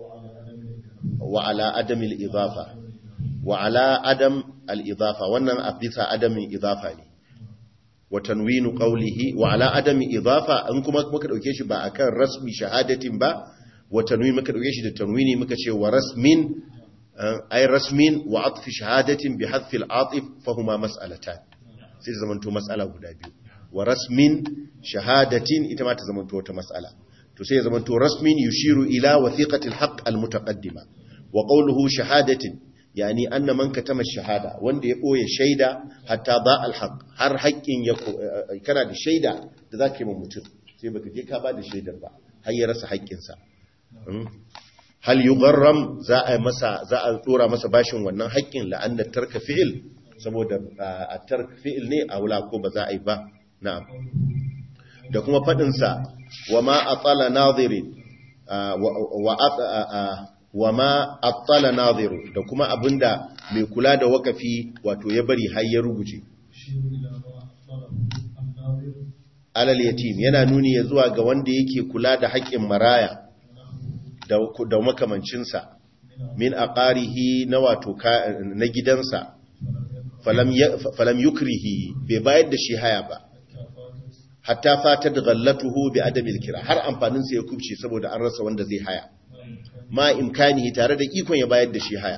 wa ala adamil idafa wa ala adam al idafa wannan a bisa adamin idafa ne wa tanwinu qawlihi wa ala adami idafa in kuma muka dauke shi ba akan rasmi shahadatin ba wa tanwini muka dauke shi da tanwini muka ce wa rasmin eh, ay rasmin wa atfi shahadatin bi hadfi al-atif fa huma mas'alatan sai ta zamanto mas'ala guda biyu wa rasmin shahadatin ita ma ta zamanto wata mas'ala to sai ya zamanto rasmin yushiru ila wathiqati al-haqq al-mutaqaddima wa qawluhu shahadatin yani anna man katama shahada wanda ya boye shaida hatta ba al-haqq har haƙƙin ya ko- eh, kana da shaida da zaka yi ma mutum sai baka je ka ba da shaidar ba har ya rasa haƙƙinsa Mm. hal yugharram za a masa za a dora masa bashin wannan haƙƙin la'anna tarka fi'il saboda a tark fi'il ne a wula ko ba za a yi ba na'am da kuma fadin sa wa ma atala nadirin ah, wa wa at- ah, ah, wa ma atala nadiru da kuma abinda mai kula da wakafi wato ya bari har ya rubuce يشير إلى ما أخبره الناظر alal yatim yana nuni ya zuwa ga wanda yake kula da haƙƙin maraya da da makamancinsa min aqarihi na wato ka- na gidansa falam ya- falam yukrihi bai bayar da shi haya ba hatta fatat ghallatuhu bi adamil kira har amfanin sa ya kubce saboda an rasa wanda zai haya ma imkanihi tare da ikon ya bayar da shi haya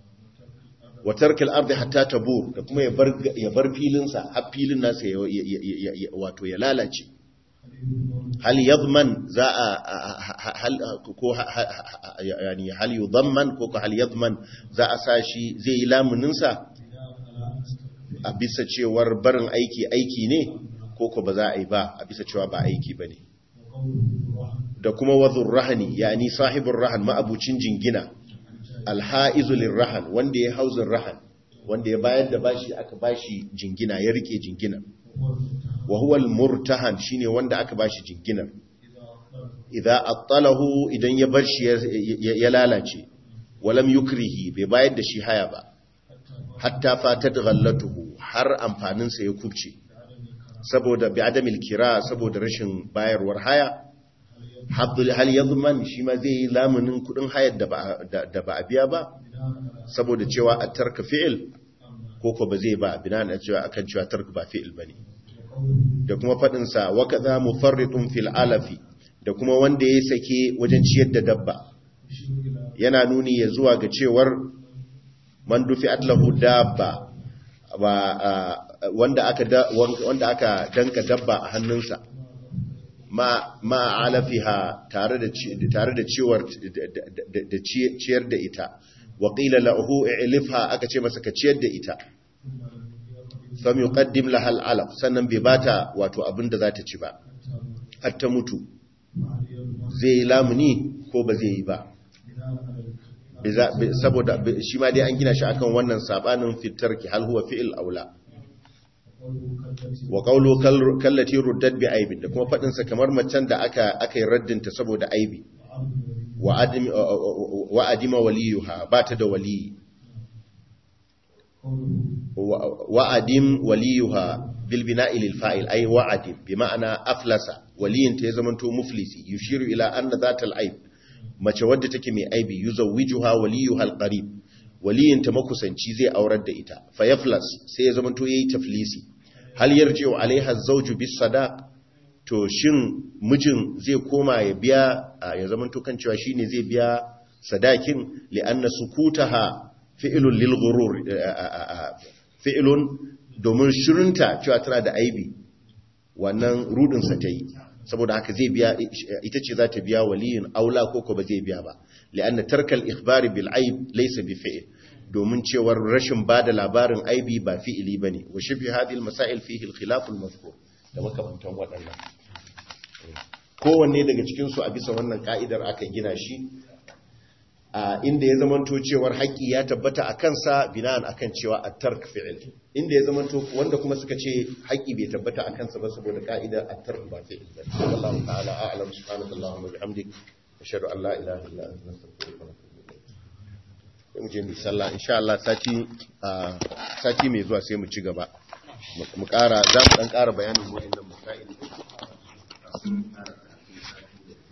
wa tarkil ardi hatta tabur da kuma ya bar ya bar filin sa har filin nasa ya ya- ya- ya- ya- wato ya lalace hal yadman za a a- a- hal ko ha- ha- ha- yani hal yudamman ko ko hal yadman za a sa shi zai yi lamunin sa a bisa cewar barin aiki aiki ne ko ko ba za a yi ba a bisa cewa ba aiki bane da kuma wazur rahani yani sahibur rahan ma'abucin jingina alhaizu lirrahan wanda ya hauzin rahan wanda ya bayar da bashi aka bashi jingina ya rike jingina wa huwa almurtahan shine wanda aka bashi jinginar idza attalahu idan ya bar shi ya- ya ya lalace walam yukrihi bai bayar da shi haya ba hatta fatat ghallatuhu har amfanin sa ya kubce saboda bi adamil kira saboda rashin bayarwar haya Abdul hal yadman shi ma zai yi lamunin kudin hayar da ba da- da ba a biya ba saboda cewa a tarka fi'il ko ko ba zai ba bina na cewa akan cewa tarka ba fi'il bane da kuma fadin sa wa kadha mufarritun fil alafi da kuma wanda ya sake wajen ciyar da dabba yana nuni ya zuwa ga cewar man dufi'at lahu dabba wa ah, wanda aka da- wanda aka danka dabba a hannunsa ma ma alafiha tare da ci- tare da ciwar da- da- da ci- ciyar da ita wa qila lahu i'lifha aka ce masa ka ciyar da ita fam yuqaddim laha al'alaf sannan bai bata wato abin da za ta ci ba har ta mutu zai yi lamuni ko ba zai yi ba Biza- bi- saboda bi- shi ma dai an gina shi akan wannan sabanin fitar ki hal huwa fi'il aula wa qawlu kal- kallati ruddat bi aibin da kuma fadin sa kamar macen da aka aka yi raddinta saboda aibi wa adim wa adima waliyuha ba ta da waliyi wa- wa'adim waliyuha bil bina'i lil fa'il ay wa'adim bi ma'ana aflasa waliyin ta ya zamanto muflisi yushiru ila anna zatal aib mace wadda take mai aibi yuzawwijuha waliyuha al qarib waliyin ta makusanci zai aurar da ita fa yaflas sai ya zamanto yayi taflisi hal yarji'u alaiha az-zawju bis sadaq to shin mijin zai koma ya biya a, ya zamanto kan cewa shine zai biya sadakin li anna sukutaha fi'ilun lil ghurur fi'ilun domin shirinta cewa tana da aibi wannan rudinsa ta yi saboda haka zai biya ita ce za ta biya waliyin aula ko ko ba zai biya ba li'anna tarkal ikhbari bil aib laysa bi fi'il domin cewar rashin bada labarin aibi ba fi'ili bane wa shibhi hadhihi al masail fihi al khilaf al mazkur da makamantan waɗannan kowanne daga cikin su a bisa wannan ka'idar aka gina shi a inda ya zamanto cewar haƙƙi ya tabbata a kansa bina'an akan cewa a tark fi'il inda ya zamanto wanda kuma suka ce haƙƙi bai tabbata a kansa ba saboda ka'ida a tark ba fi'il ba wallahu ta'ala a'lam subhanahu wa bihamdik ashhadu an la ilaha illa anta astaghfiruka wa atubu ilayk mu je mu sallah insha Allah sati a sati mai zuwa sai mu ci gaba mu ƙara za mu dan ƙara bayanin wa'annan masail